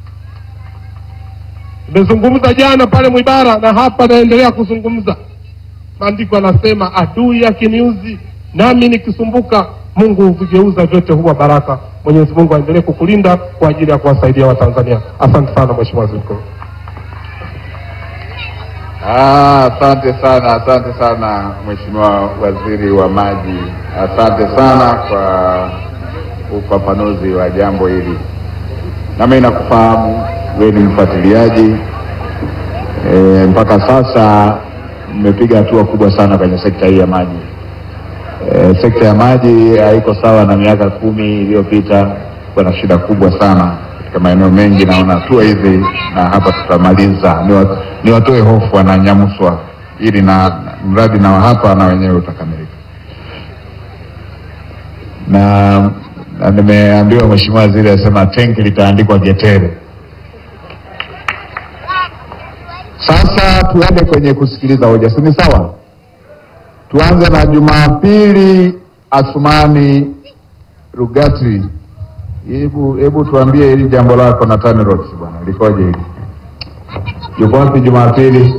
Nimezungumza jana pale Mwibara na hapa naendelea kuzungumza. Maandiko anasema adui akiniuzi nami nikisumbuka, Mungu huvigeuza vyote huwa baraka. Mwenyezi Mungu aendelee kukulinda kwa ajili ya kuwasaidia Watanzania. Asante sana Mheshimiwa Waziri Mkuu. Ah, asante sana, asante sana Mheshimiwa Waziri wa Maji, asante sana kwa ufafanuzi wa jambo hili. Nami nakufahamu wewe ni mfuatiliaji e, mpaka sasa mmepiga hatua kubwa sana kwenye sekta hii ya maji. E, sekta ya maji haiko sawa na miaka kumi iliyopita, kuna shida kubwa sana katika maeneo mengi. Naona hatua hizi na hapa tutamaliza, ni wa- ni watoe hofu wananyamswa, ili na na mradi na wa hapa na wenyewe utakamilika. Na, na nimeambiwa Mheshimiwa Waziri asema tenki litaandikwa Getere. Sasa tuende kwenye kusikiliza hoja, si ni sawa? Tuanze na Jumapili Asumani Rugatri. Hebu hebu tuambie hili jambo lako na TANROADS bwana, likoje hili? Yuko wapi Jumapili?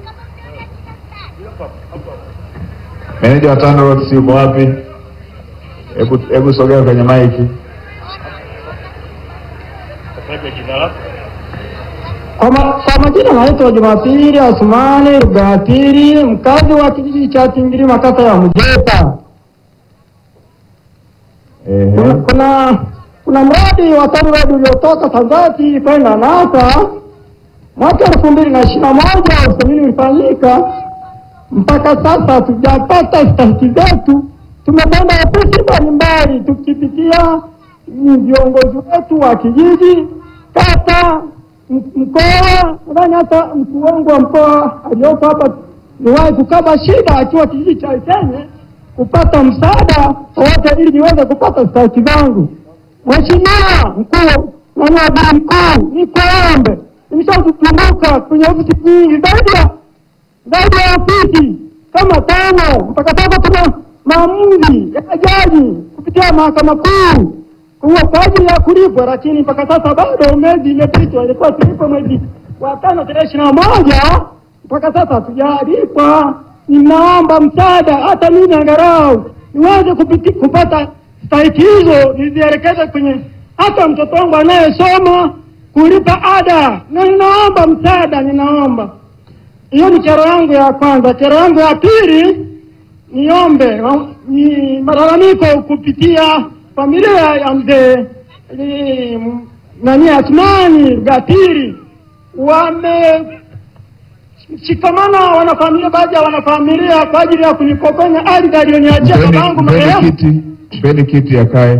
Meneja wa TANROADS yuko wapi? Hebu hebu sogea kwenye maiki. Kwa, ma, kwa majina naitwa Jumapili Asumani Rugatiri, mkazi wa kijiji cha Tingirima, kata ya Mjeta. Ehe. Kuna, kuna kuna mradi wa TANROADS uliotoka Tanzati kwenda NASA mwaka elfu mbili na ishirini na moja usamini ulifanyika. Mpaka sasa hatujapata stahiki zetu. Tumekwenda ofisi mbalimbali tukipitia mm, viongozi wetu wa kijiji, kata, m- mkoa. Nadhani hata mkuu wangu wa mkoa aliyoko hapa niwahi kukaba shida akiwa kijiji cha Ikenye kupata msaada wowote ili niweze kupata stahiki zangu. Mheshimiwa mkuu na waziri mkuu, nikuombe, nimeshazunguka kwenye ofisi nyingi zaidi ya zaidi ya ofisi kama tano, mpaka sasa tuna maamuzi ya jaji kupitia mahakama kuu kuwa kwa ajili ya kulipwa, lakini mpaka sasa bado mwezi imepitwa, ilikuwa tulipwe mwezi wa tano tarehe ishirini na moja mpaka sasa hatujalipwa. Ninaomba msaada, hata mimi angalau niweze kupiti, kupata stahiki hizo nizielekeze kwenye hata mtoto wangu anayesoma kulipa ada, na ninaomba msaada, ninaomba hiyo ni kero yangu ya kwanza. Kero yangu ya pili, niombe wa- ni malalamiko kupitia familia ya mzee ni- m- nani Athmani Gatiri wame shikamana wanafamilia, baadhi ya wanafamilia kwa ajili ya kunipokonya ardhi aliyoniachia Mpeni babangu mpeni marehemu. kiti, mpeni kiti akae.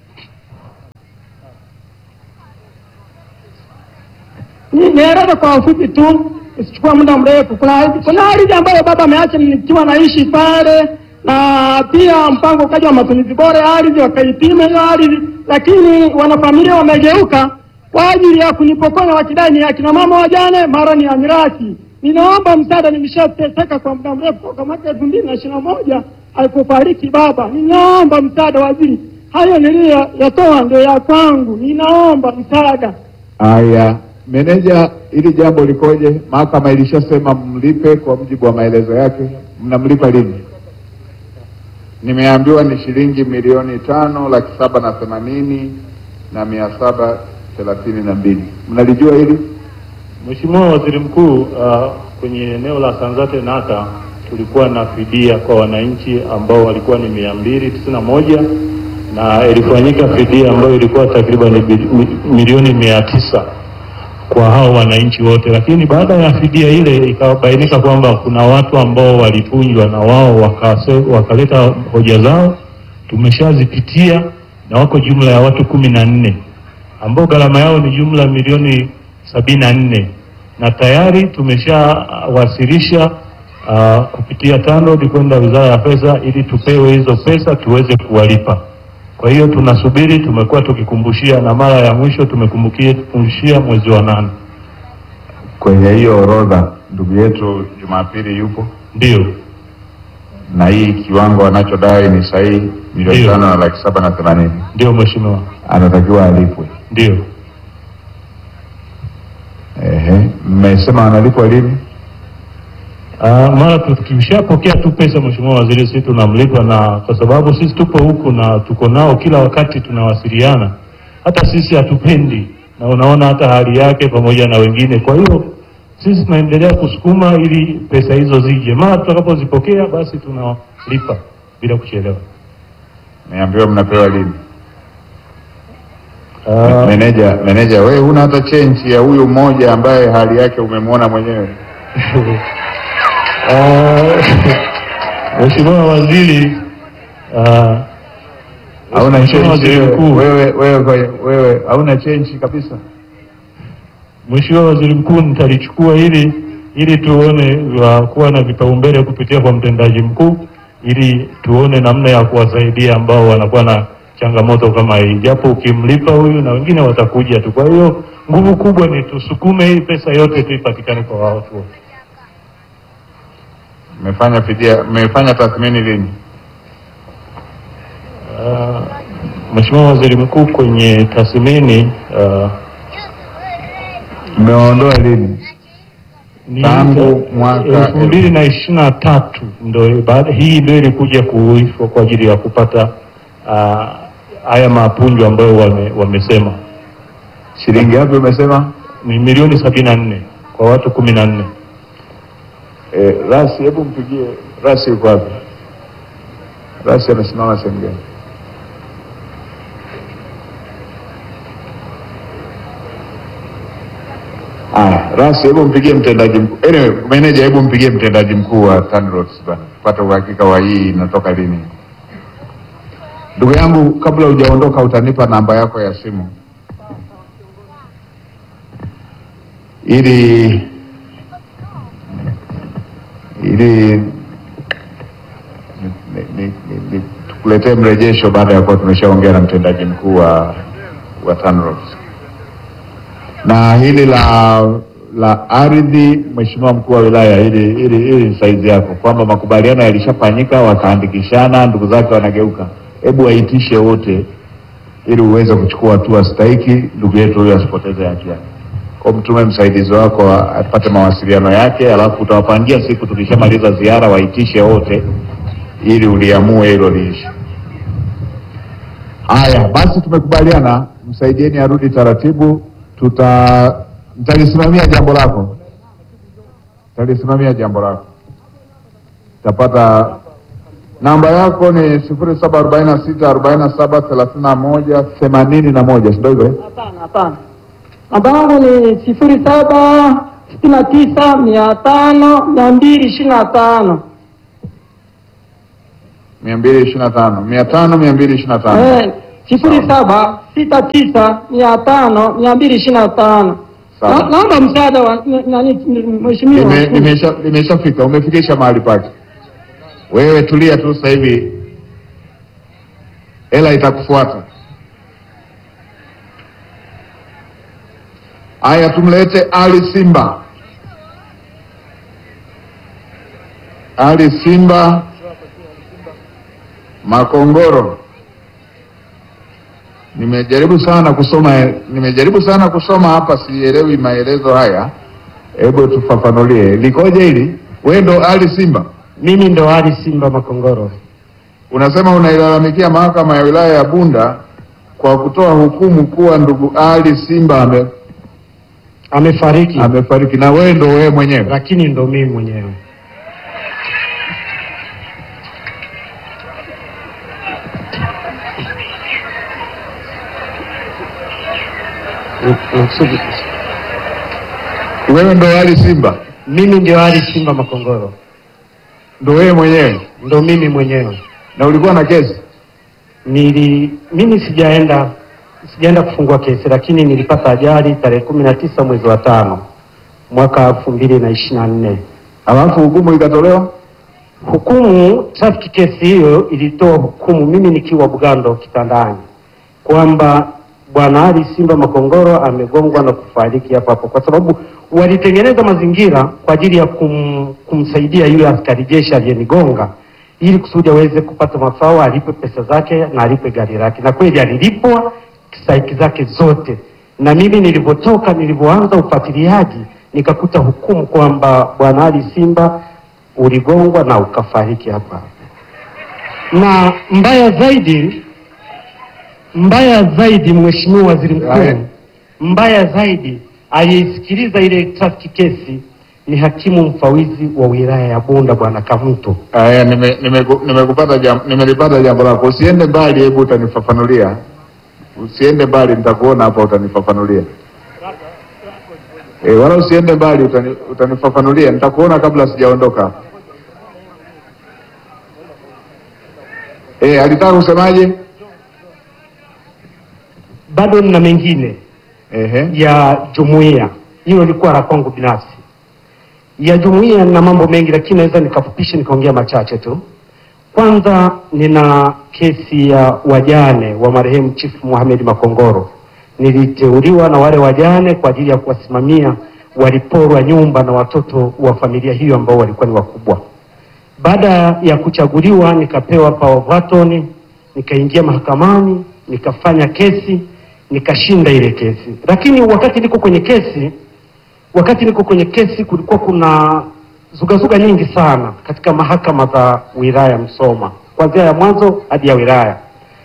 Ni- Nieleze kwa ufupi tu, isichukua muda mrefu. Kuna kuna ardhi ambayo baba ameacha nikiwa naishi pale, na pia mpango ukaja wa matumizi bora ya ardhi, wakaipima hiyo ardhi, lakini wanafamilia wamegeuka kwa ajili ya kunipokonya, wakidai ni akina mama wajane, mara ni ya mirathi. Ninaomba msaada, nimeshateseka kwa muda mrefu toka mwaka elfu mbili na ishirini na moja alipofariki baba. Ninaomba msaada waziri, hayo niliyoyatoa ndio ya kwangu, ninaomba msaada. Haya, meneja, hili jambo likoje? Mahakama ilishasema mlipe kwa mujibu wa maelezo yake. Mnamlipa lini? Nimeambiwa ni shilingi milioni tano laki saba na themanini na mia saba thelathini na mbili. Mnalijua hili? Mheshimiwa Waziri Mkuu, uh, kwenye eneo la Sanzate Nata tulikuwa na fidia kwa wananchi ambao walikuwa ni mia mbili tisini na moja na ilifanyika fidia ambayo ilikuwa takriban bi- mi- milioni mia tisa kwa hao wananchi wote, lakini baada ya fidia ile ikabainika kwamba kuna watu ambao walipunjwa na wao wakase, wakaleta hoja zao, tumeshazipitia na wako jumla ya watu kumi na nne ambao gharama yao ni jumla milioni sabini na nne na tayari tumeshawasilisha uh, kupitia TANROADS kwenda Wizara ya Pesa ili tupewe hizo pesa tuweze kuwalipa. Kwa hiyo tunasubiri, tumekuwa tukikumbushia na mara ya mwisho tumekumbushia mwezi wa nane. Kwenye hiyo orodha ndugu yetu Jumapili yupo Ndio, na hii kiwango anachodai ni sahihi, milioni Ndio. tano na laki saba na themanini, ndio mheshimiwa, anatakiwa alipwe. ndio. Ehe, mmesema analipwa lini? Uh, mara tu- tukishapokea tu pesa mheshimiwa waziri, sisi tunamlipa, na kwa sababu sisi tupo huku na tuko nao kila wakati tunawasiliana, hata sisi hatupendi, na unaona hata hali yake pamoja na wengine. Kwa hiyo sisi tunaendelea kusukuma ili pesa hizo zije, mara tutakapozipokea basi tunalipa bila kuchelewa. Niambiwa mnapewa lini? Uh, Meneja, meneja, wewe huna hata chenji ya huyu mmoja ambaye hali yake umemwona mwenyewe. uh, Mheshimiwa waziri uh, Hauna Mheshimiwa chenji waziri mkuu wewe, wewe, wewe, wewe hauna chenji kabisa. Mheshimiwa Waziri Mkuu, nitalichukua hili ili tuone wa kuwa na vipaumbele kupitia kwa mtendaji mkuu, ili tuone namna ya kuwasaidia ambao wanakuwa na changamoto kama hii, japo ukimlipa huyu na wengine watakuja tu. Kwa hiyo nguvu kubwa ni tusukume hii pesa yote tu ipatikane kwa watu wote. Mmefanya fidia, mmefanya tathmini lini? Uh, Mheshimiwa Waziri Mkuu, kwenye tathmini uh, Mmewaondoa lini? ni Tangu mwaka elfu mbili na ishirini na tatu ndo baada hii ndio ilikuja kuishwa kwa ajili ya kupata ah, haya mapunjo ambayo wame, wamesema Shilingi ngapi umesema? ni milioni sabini na nne kwa watu kumi na nne. Eh, Rasi, hebu mpigie Rasi, yuko wapi? Rasi anasimama sehemu gani? Aya, Rasi, hebu mpigie mtendaji mkuu. Anyway, meneja, hebu mpigie mtendaji mkuu wa TANROADS bana, tupate uhakika wa hii inatoka lini. Ndugu yangu, kabla hujaondoka, utanipa namba yako ya simu ili ili ni- ni- ni- ni- tukuletee mrejesho baada ya kuwa tumeshaongea na mtendaji mkuu wa wa TANROADS. Na hili la la ardhi, mheshimiwa mkuu wa wilaya, hili hili hili ni saizi yako, kwamba makubaliano yalishafanyika, wakaandikishana, ndugu zake wanageuka. Hebu waitishe wote ili uweze kuchukua hatua stahiki, ndugu yetu huyo asipoteze haki yake. Kwa mtume msaidizi wako apate mawasiliano yake, alafu utawapangia siku tukishamaliza ziara, waitishe wote ili uliamue hilo liishi. Haya basi, tumekubaliana, msaidieni arudi taratibu. Tuta mtalisimamia jambo lako, mtalisimamia jambo lako. Tapata namba yako ni sifuri saba arobaini na sita arobaini na saba thelathini na moja themanini na moja si ndio hivyo? eh? Hapana, hapana. Namba yangu ni sifuri saba sitini na tisa mia tano mia mbili ishirini na tano mia mbili ishirini na tano mia tano mia mbili ishirini na tano Eh, sifuri saba sita tisa mia tano mia mbili ishirini na tano Sawa. Na- naomba msaada wa n- nani mheshimiwa Lime- limesha- limeshafika umefikisha mahali pake wewe tulia tu sasa hivi hela itakufuata haya tumlete ali simba ali simba makongoro nimejaribu sana kusoma nimejaribu sana kusoma hapa sielewi maelezo haya hebu tufafanulie likoje hili wewe ndo ali simba Mimi ndo Ali Simba Makongoro. unasema unailalamikia mahakama ya wilaya ya bunda kwa kutoa hukumu kuwa ndugu ali simba ame, Amefariki, amefariki na wewe ndo wewe mwenyewe lakini ndo mimi mwenyewe. Nakusudi- wewe ndo ali simba Mimi ndio Ali Simba Makongoro, ndo wewe mwenyewe ndo mimi mwenyewe. na ulikuwa na kesi Nili mimi sijaenda sijaenda kufungua kesi, lakini nilipata ajali tarehe kumi na tisa mwezi wa tano mwaka elfu mbili na ishirini na nne. alafu hukumu ikatolewa Hukumu traffic kesi hiyo ilitoa hukumu mimi nikiwa Bugando kitandani kwamba bwana Ali Simba Makongoro amegongwa na kufariki hapo hapo, kwa sababu walitengeneza mazingira kwa ajili ya kum, kumsaidia yule askari jeshi aliyenigonga ili kusudi aweze kupata mafao, alipe pesa zake na alipe gari lake, na kweli alilipwa stahiki zake zote. Na mimi nilivyotoka, nilivyoanza ufuatiliaji, nikakuta hukumu kwamba bwana Ali Simba uligongwa na ukafariki hapa hapa. Na mbaya zaidi, mbaya zaidi, Mheshimiwa Waziri Haya. Mkuu, mbaya zaidi, aliyeisikiliza ile traffic kesi ni hakimu mfawizi wa wilaya ya Bunda Bwana Kamuto. haya nimekupata nime, nimeku- nimekupata jam, nimelipata jambo lako usiende mbali hebu utanifafanulia usiende mbali nitakuona hapa utanifafanulia e, wala usiende mbali utani, utanifafanulia nitakuona kabla sijaondoka e, alitaka kusemaje Bado nina mengine Ehe. ya jumuiya, hilo lilikuwa la kwangu binafsi. Ya jumuiya na mambo mengi, lakini naweza nikafupisha nikaongea machache tu. Kwanza, nina kesi ya wajane wa marehemu Chief Mohamed Makongoro. Niliteuliwa na wale wajane kwa ajili ya kuwasimamia waliporwa nyumba na watoto wa familia hiyo ambao walikuwa ni wakubwa. Baada ya kuchaguliwa nikapewa power of attorney, nikaingia mahakamani, nikafanya kesi, nikashinda ile kesi. Lakini wakati niko kwenye kesi, wakati niko kwenye kesi kulikuwa kuna zugazuga nyingi sana katika mahakama za wilaya Msoma, kuanzia ya mwanzo hadi ya wilaya.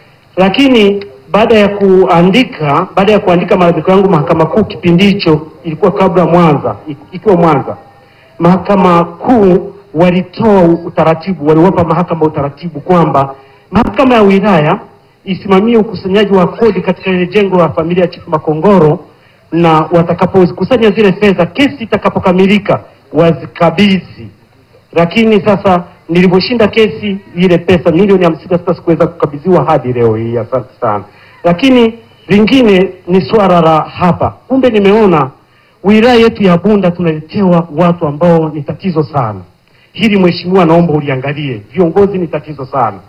Lakini baada ya kuandika baada ya kuandika malalamiko yangu mahakama kuu, kipindi hicho ilikuwa kabla Mwanza, ik- ikiwa Mwanza mahakama kuu walitoa utaratibu, waliwapa mahakama utaratibu kwamba mahakama ya wilaya isimamie ukusanyaji wa kodi katika ile jengo la familia ya Chifu Makongoro, na watakapozikusanya zile fedha, kesi itakapokamilika wazikabidhi. Lakini sasa nilivyoshinda kesi, ile pesa milioni hamsini na sita sikuweza kukabidhiwa hadi leo hii. Asante sana. Lakini lingine ni swala la hapa, kumbe nimeona wilaya yetu ya Bunda tunaletewa watu ambao ni tatizo sana. Hili mheshimiwa, naomba uliangalie. Viongozi ni tatizo sana.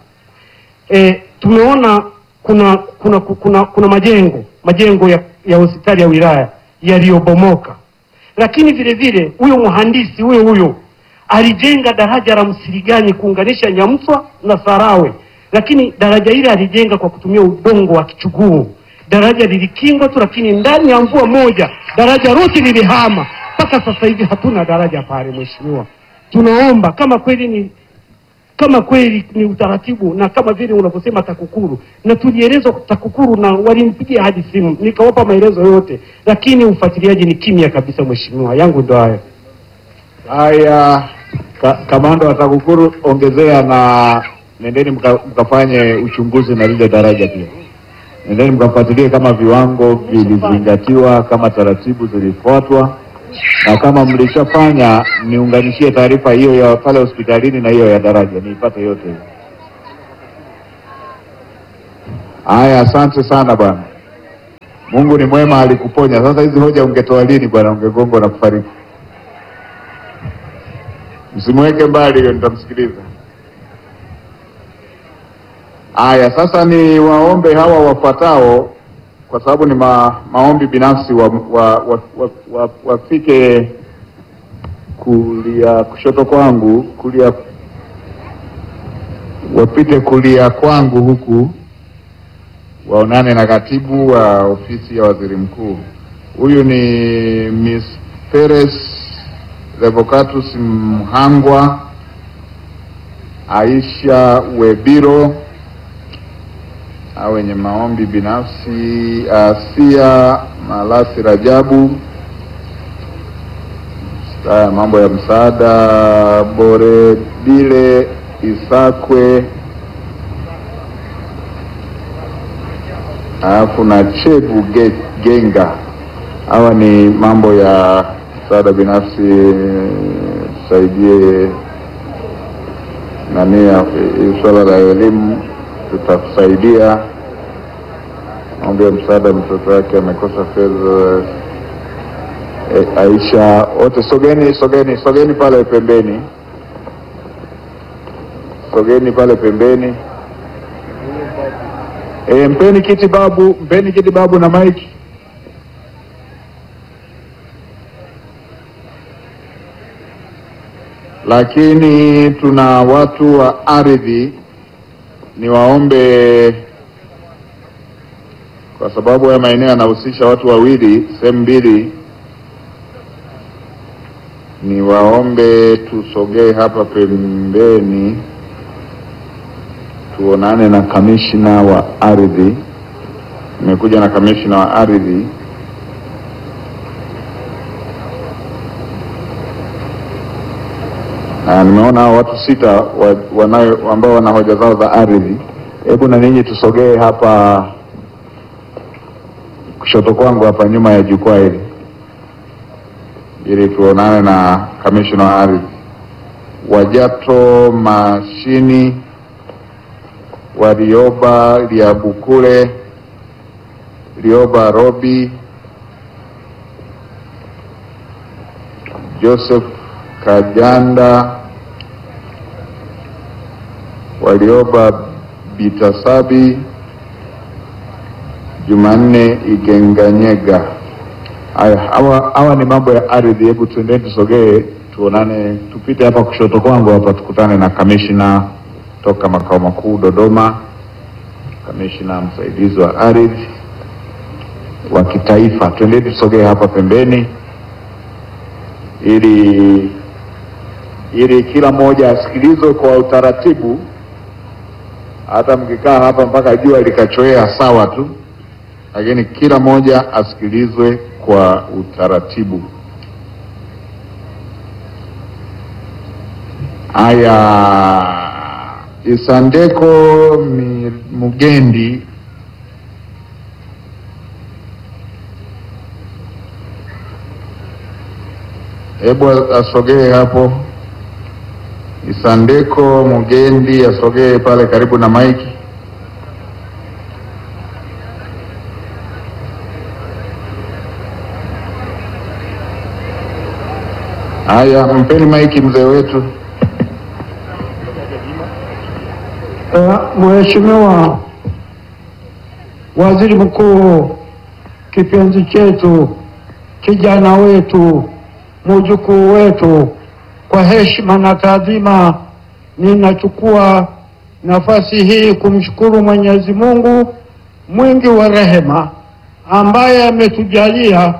E, tumeona kuna kuna kuna kuna majengo majengo ya, ya hospitali ya wilaya yaliyobomoka, lakini vile vile huyo mhandisi huyo huyo alijenga daraja la Msirigani kuunganisha Nyamswa na Sarawe, lakini daraja hili alijenga kwa kutumia udongo wa kichuguu. Daraja lilikingwa tu, lakini ndani ya mvua moja daraja lote lilihama. Mpaka sasa hivi hatuna daraja pale. Mheshimiwa, tunaomba kama kweli ni kama kweli ni utaratibu na kama vile unavyosema TAKUKURU, na tulielezwa TAKUKURU na walinipigia hadi simu nikawapa maelezo yote, lakini ufuatiliaji ni kimya kabisa. Mheshimiwa, yangu ndo hayo. Haya, ka, kamanda wa TAKUKURU ongezea na nendeni mka, mkafanye uchunguzi na lile daraja pia. Nendeni mkafuatilie kama viwango vilizingatiwa, kama taratibu zilifuatwa, na kama mlishafanya niunganishie taarifa hiyo ya pale hospitalini na hiyo ya daraja niipate yote hiyo. Haya, asante sana bwana. Mungu ni mwema, alikuponya. Sasa hizi hoja ungetoa lini bwana? Ungegongwa na kufariki. Msimweke mbali hiyo, nitamsikiliza. Haya, sasa ni waombe hawa wafuatao, kwa sababu ni ma, maombi binafsi, wa, wa, wa, wa, wa, wafike kulia kushoto kwangu, kulia wapite kulia kwangu huku waonane na katibu wa ofisi ya waziri mkuu. Huyu ni Miss Peres Revocatus Mhangwa, Aisha Webiro au wenye maombi binafsi, Asia Malasi Rajabu, Haya, mambo ya msaada, Boredile Isakwe alafu na Chebu Ge- Genga. Hawa ni mambo ya msaada binafsi, tusaidie nani ya- hii swala la elimu, tutakusaidia. Mambo ya msaada, mtoto wake amekosa fedha. E, Aisha, wote sogeni, sogeni, sogeni pale pembeni, sogeni pale pembeni. E, mpeni kiti babu, mpeni kiti babu na maiki. Lakini tuna watu wa ardhi, niwaombe kwa sababu haya maeneo yanahusisha watu wawili, sehemu mbili, niwaombe tusogee hapa pembeni tuonane na kamishna wa ardhi. Nimekuja na kamishna wa ardhi. Na nimeona hao watu sita wa, wanayo ambao wana hoja zao za ardhi. Hebu na ninyi tusogee hapa kushoto kwangu hapa nyuma ya jukwaa hili ili tuonane na kamishna wa ardhi. Wajato Mashini Warioba Liabukule, Lioba Robi, Joseph Kajanda, Walioba Bitasabi, Jumanne Igenganyega. Haya, hawa hawa ni mambo ya ardhi. Hebu tuendeni tusogee, tuonane, tupite hapa kushoto kwangu hapa, tukutane na kamishna toka makao makuu Dodoma, kamishna msaidizi wa ardhi wa kitaifa. Twendeni tusogee hapa pembeni, ili ili kila mmoja asikilizwe kwa utaratibu. Hata mkikaa hapa mpaka jua likachoea sawa tu, lakini kila mmoja asikilizwe kwa utaratibu. Haya, Isandeko Mi- Mugendi hebu asogee hapo. Isandeko Mugendi asogee pale karibu na maiki. Haya, mpeni maiki mzee wetu. Eh, Mheshimiwa Waziri Mkuu, kipenzi chetu, kijana wetu, mjukuu wetu, kwa heshima na taadhima, ninachukua nafasi hii kumshukuru Mwenyezi Mungu mwingi wa rehema ambaye ametujalia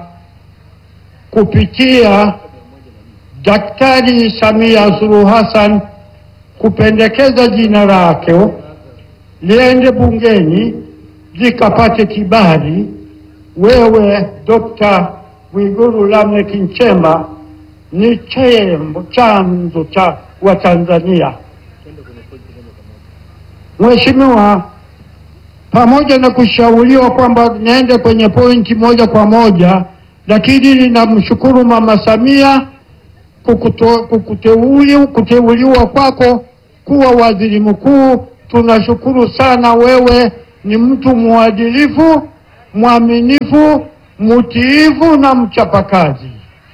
kupitia Daktari Samia Suluhu Hassan kupendekeza jina lake liende bungeni likapate kibali. Wewe Dr. Mwigulu Lameck Nchemba ni chembo chanzo cha Watanzania. Mheshimiwa, pamoja na kushauriwa kwamba niende kwenye pointi moja kwa moja, lakini ninamshukuru Mama Samia kukuto- kukuteuli- kuteuliwa kwako kuwa waziri mkuu. Tunashukuru sana, wewe ni mtu mwadilifu, mwaminifu, mtiifu na mchapakazi.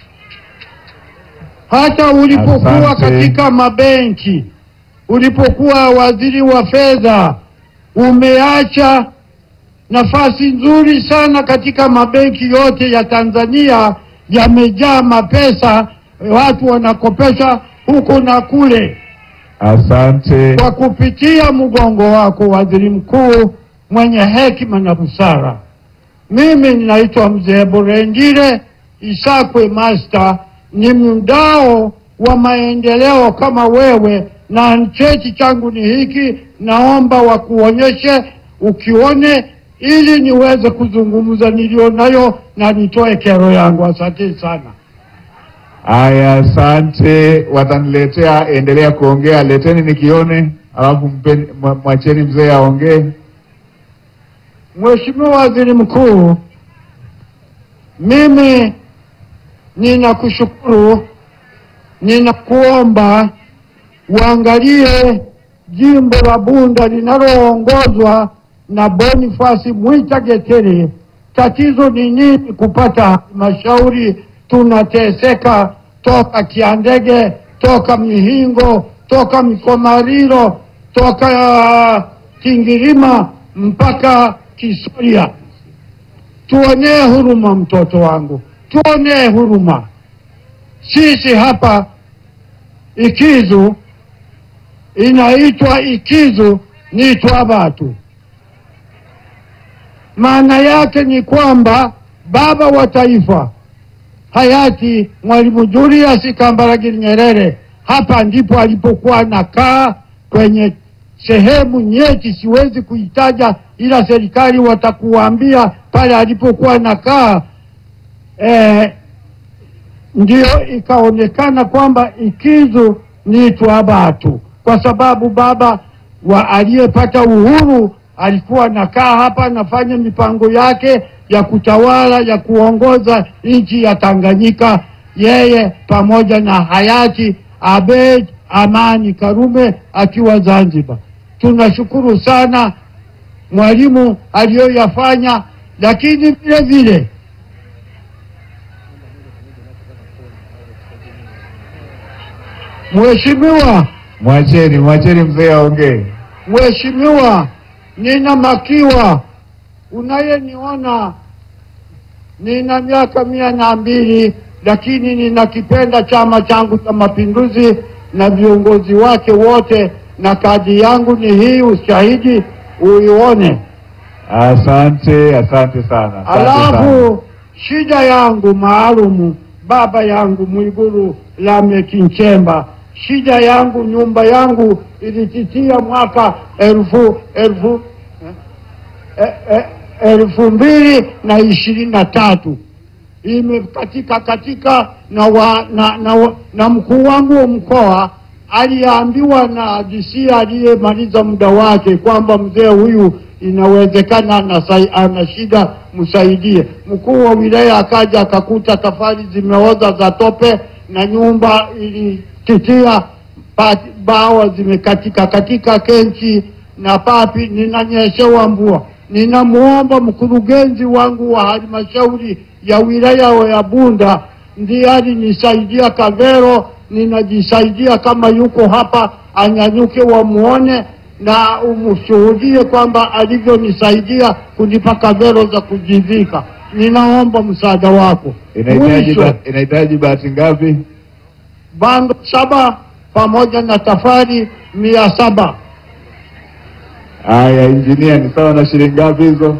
Hata ulipokuwa Asante. katika mabenki, ulipokuwa waziri wa fedha, umeacha nafasi nzuri sana katika mabenki yote ya Tanzania, yamejaa mapesa, watu wanakopesha huku na kule. Asante. Kwa kupitia mgongo wako, waziri mkuu mwenye hekima na busara, mimi ninaitwa Mzee Burendile Isakwe Master, ni mdao wa maendeleo kama wewe, na cheti changu ni hiki, naomba wakuonyeshe ukione, ili niweze kuzungumza nilionayo na nitoe kero yangu. Asante sana. Aya, asante. Wataniletea, endelea kuongea, leteni nikione, alafu mpeni- mwa- mwacheni mzee aongee. Mheshimiwa Waziri Mkuu, mimi ninakushukuru, ninakuomba uangalie jimbo la Bunda linaloongozwa na Boniface Mwita Getere. Tatizo ni nini kupata halmashauri? Tunateseka toka Kiandege, toka Mihingo, toka Mikomariro, toka uh, Kingirima mpaka Kisoria. Tuonee huruma mtoto wangu, tuonee huruma. Sisi hapa Ikizu inaitwa Ikizu ni Twabatu. Maana yake ni kwamba baba wa taifa hayati Mwalimu Julius Kambarage Nyerere hapa ndipo alipokuwa anakaa kwenye sehemu nyeti, siwezi kuitaja, ila serikali watakuambia pale alipokuwa anakaa eh, ndio ikaonekana kwamba Ikizu ni Twabatu kwa sababu baba wa aliyepata uhuru alikuwa anakaa hapa anafanya mipango yake ya kutawala ya kuongoza nchi ya Tanganyika, yeye pamoja na hayati Abeid Amani Karume akiwa Zanzibar. Tunashukuru sana Mwalimu aliyoyafanya, lakini vile vile Mheshimiwa Mwacheni, mwacheni mzee aongee. Mheshimiwa, nina makiwa, unayeniona nina miaka mia na mbili, lakini ninakipenda Chama changu cha Mapinduzi na viongozi wake wote, na kadi yangu ni hii, ushahidi uione. Asante, asante sana. Asante sana. Alafu shida yangu maalumu, baba yangu Mwigulu Lameck Nchemba, shida yangu, nyumba yangu ilititia mwaka elfu elfu eh, eh, elfu mbili na ishirini na tatu imekatika katika na, wa, na, na, wa- na mkuu wangu wa mkoa aliambiwa na DC aliyemaliza muda wake kwamba mzee huyu inawezekana anasai- ana shida, msaidie. Mkuu wa wilaya akaja akakuta tafari zimeoza za tope na nyumba ilititia pa- bawa zimekatika katika kenchi na papi, ninanyeshewa mvua. Ninamwomba mkurugenzi wangu wa halmashauri ya wilaya ya Bunda ndiye alinisaidia Kavero, ninajisaidia kama yuko hapa, anyanyuke wamuone na umshuhudie kwamba alivyonisaidia kunipa Kavero za kujivika. Ninaomba msaada wako. Inahitaji Mwisho, ba- inahitaji bahati ngapi? bando saba pamoja na tafari mia saba. Haya, injinia, ni sawa na shilingi ngapi hizo?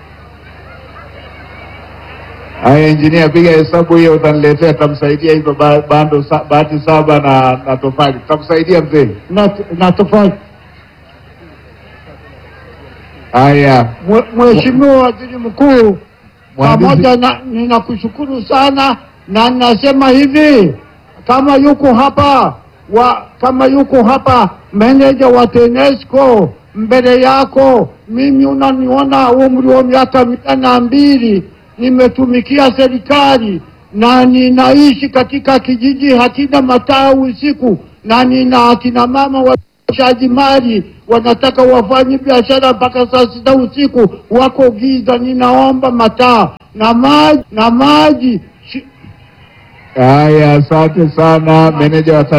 Haya, injinia, piga hesabu hiyo, utaniletea, tamsaidia hizo ba- bando sa, bahati saba na, na tofali, tamsaidia mzee. na, na tofauti. Haya, Mwe- Mheshimiwa Waziri Mkuu, Mhandisi- pamoja na ninakushukuru sana na ninasema hivi, kama yuko hapa wa kama yuko hapa meneja wa TANESCO mbele yako, mimi unaniona umri wa miaka mia na mbili, nimetumikia serikali na ninaishi katika kijiji hakina mataa usiku, na nina akina mama washaji mali wanataka wafanye biashara mpaka saa sita usiku, wako giza. Ninaomba mataa na maji na maji. Haya, asante sana meneja wa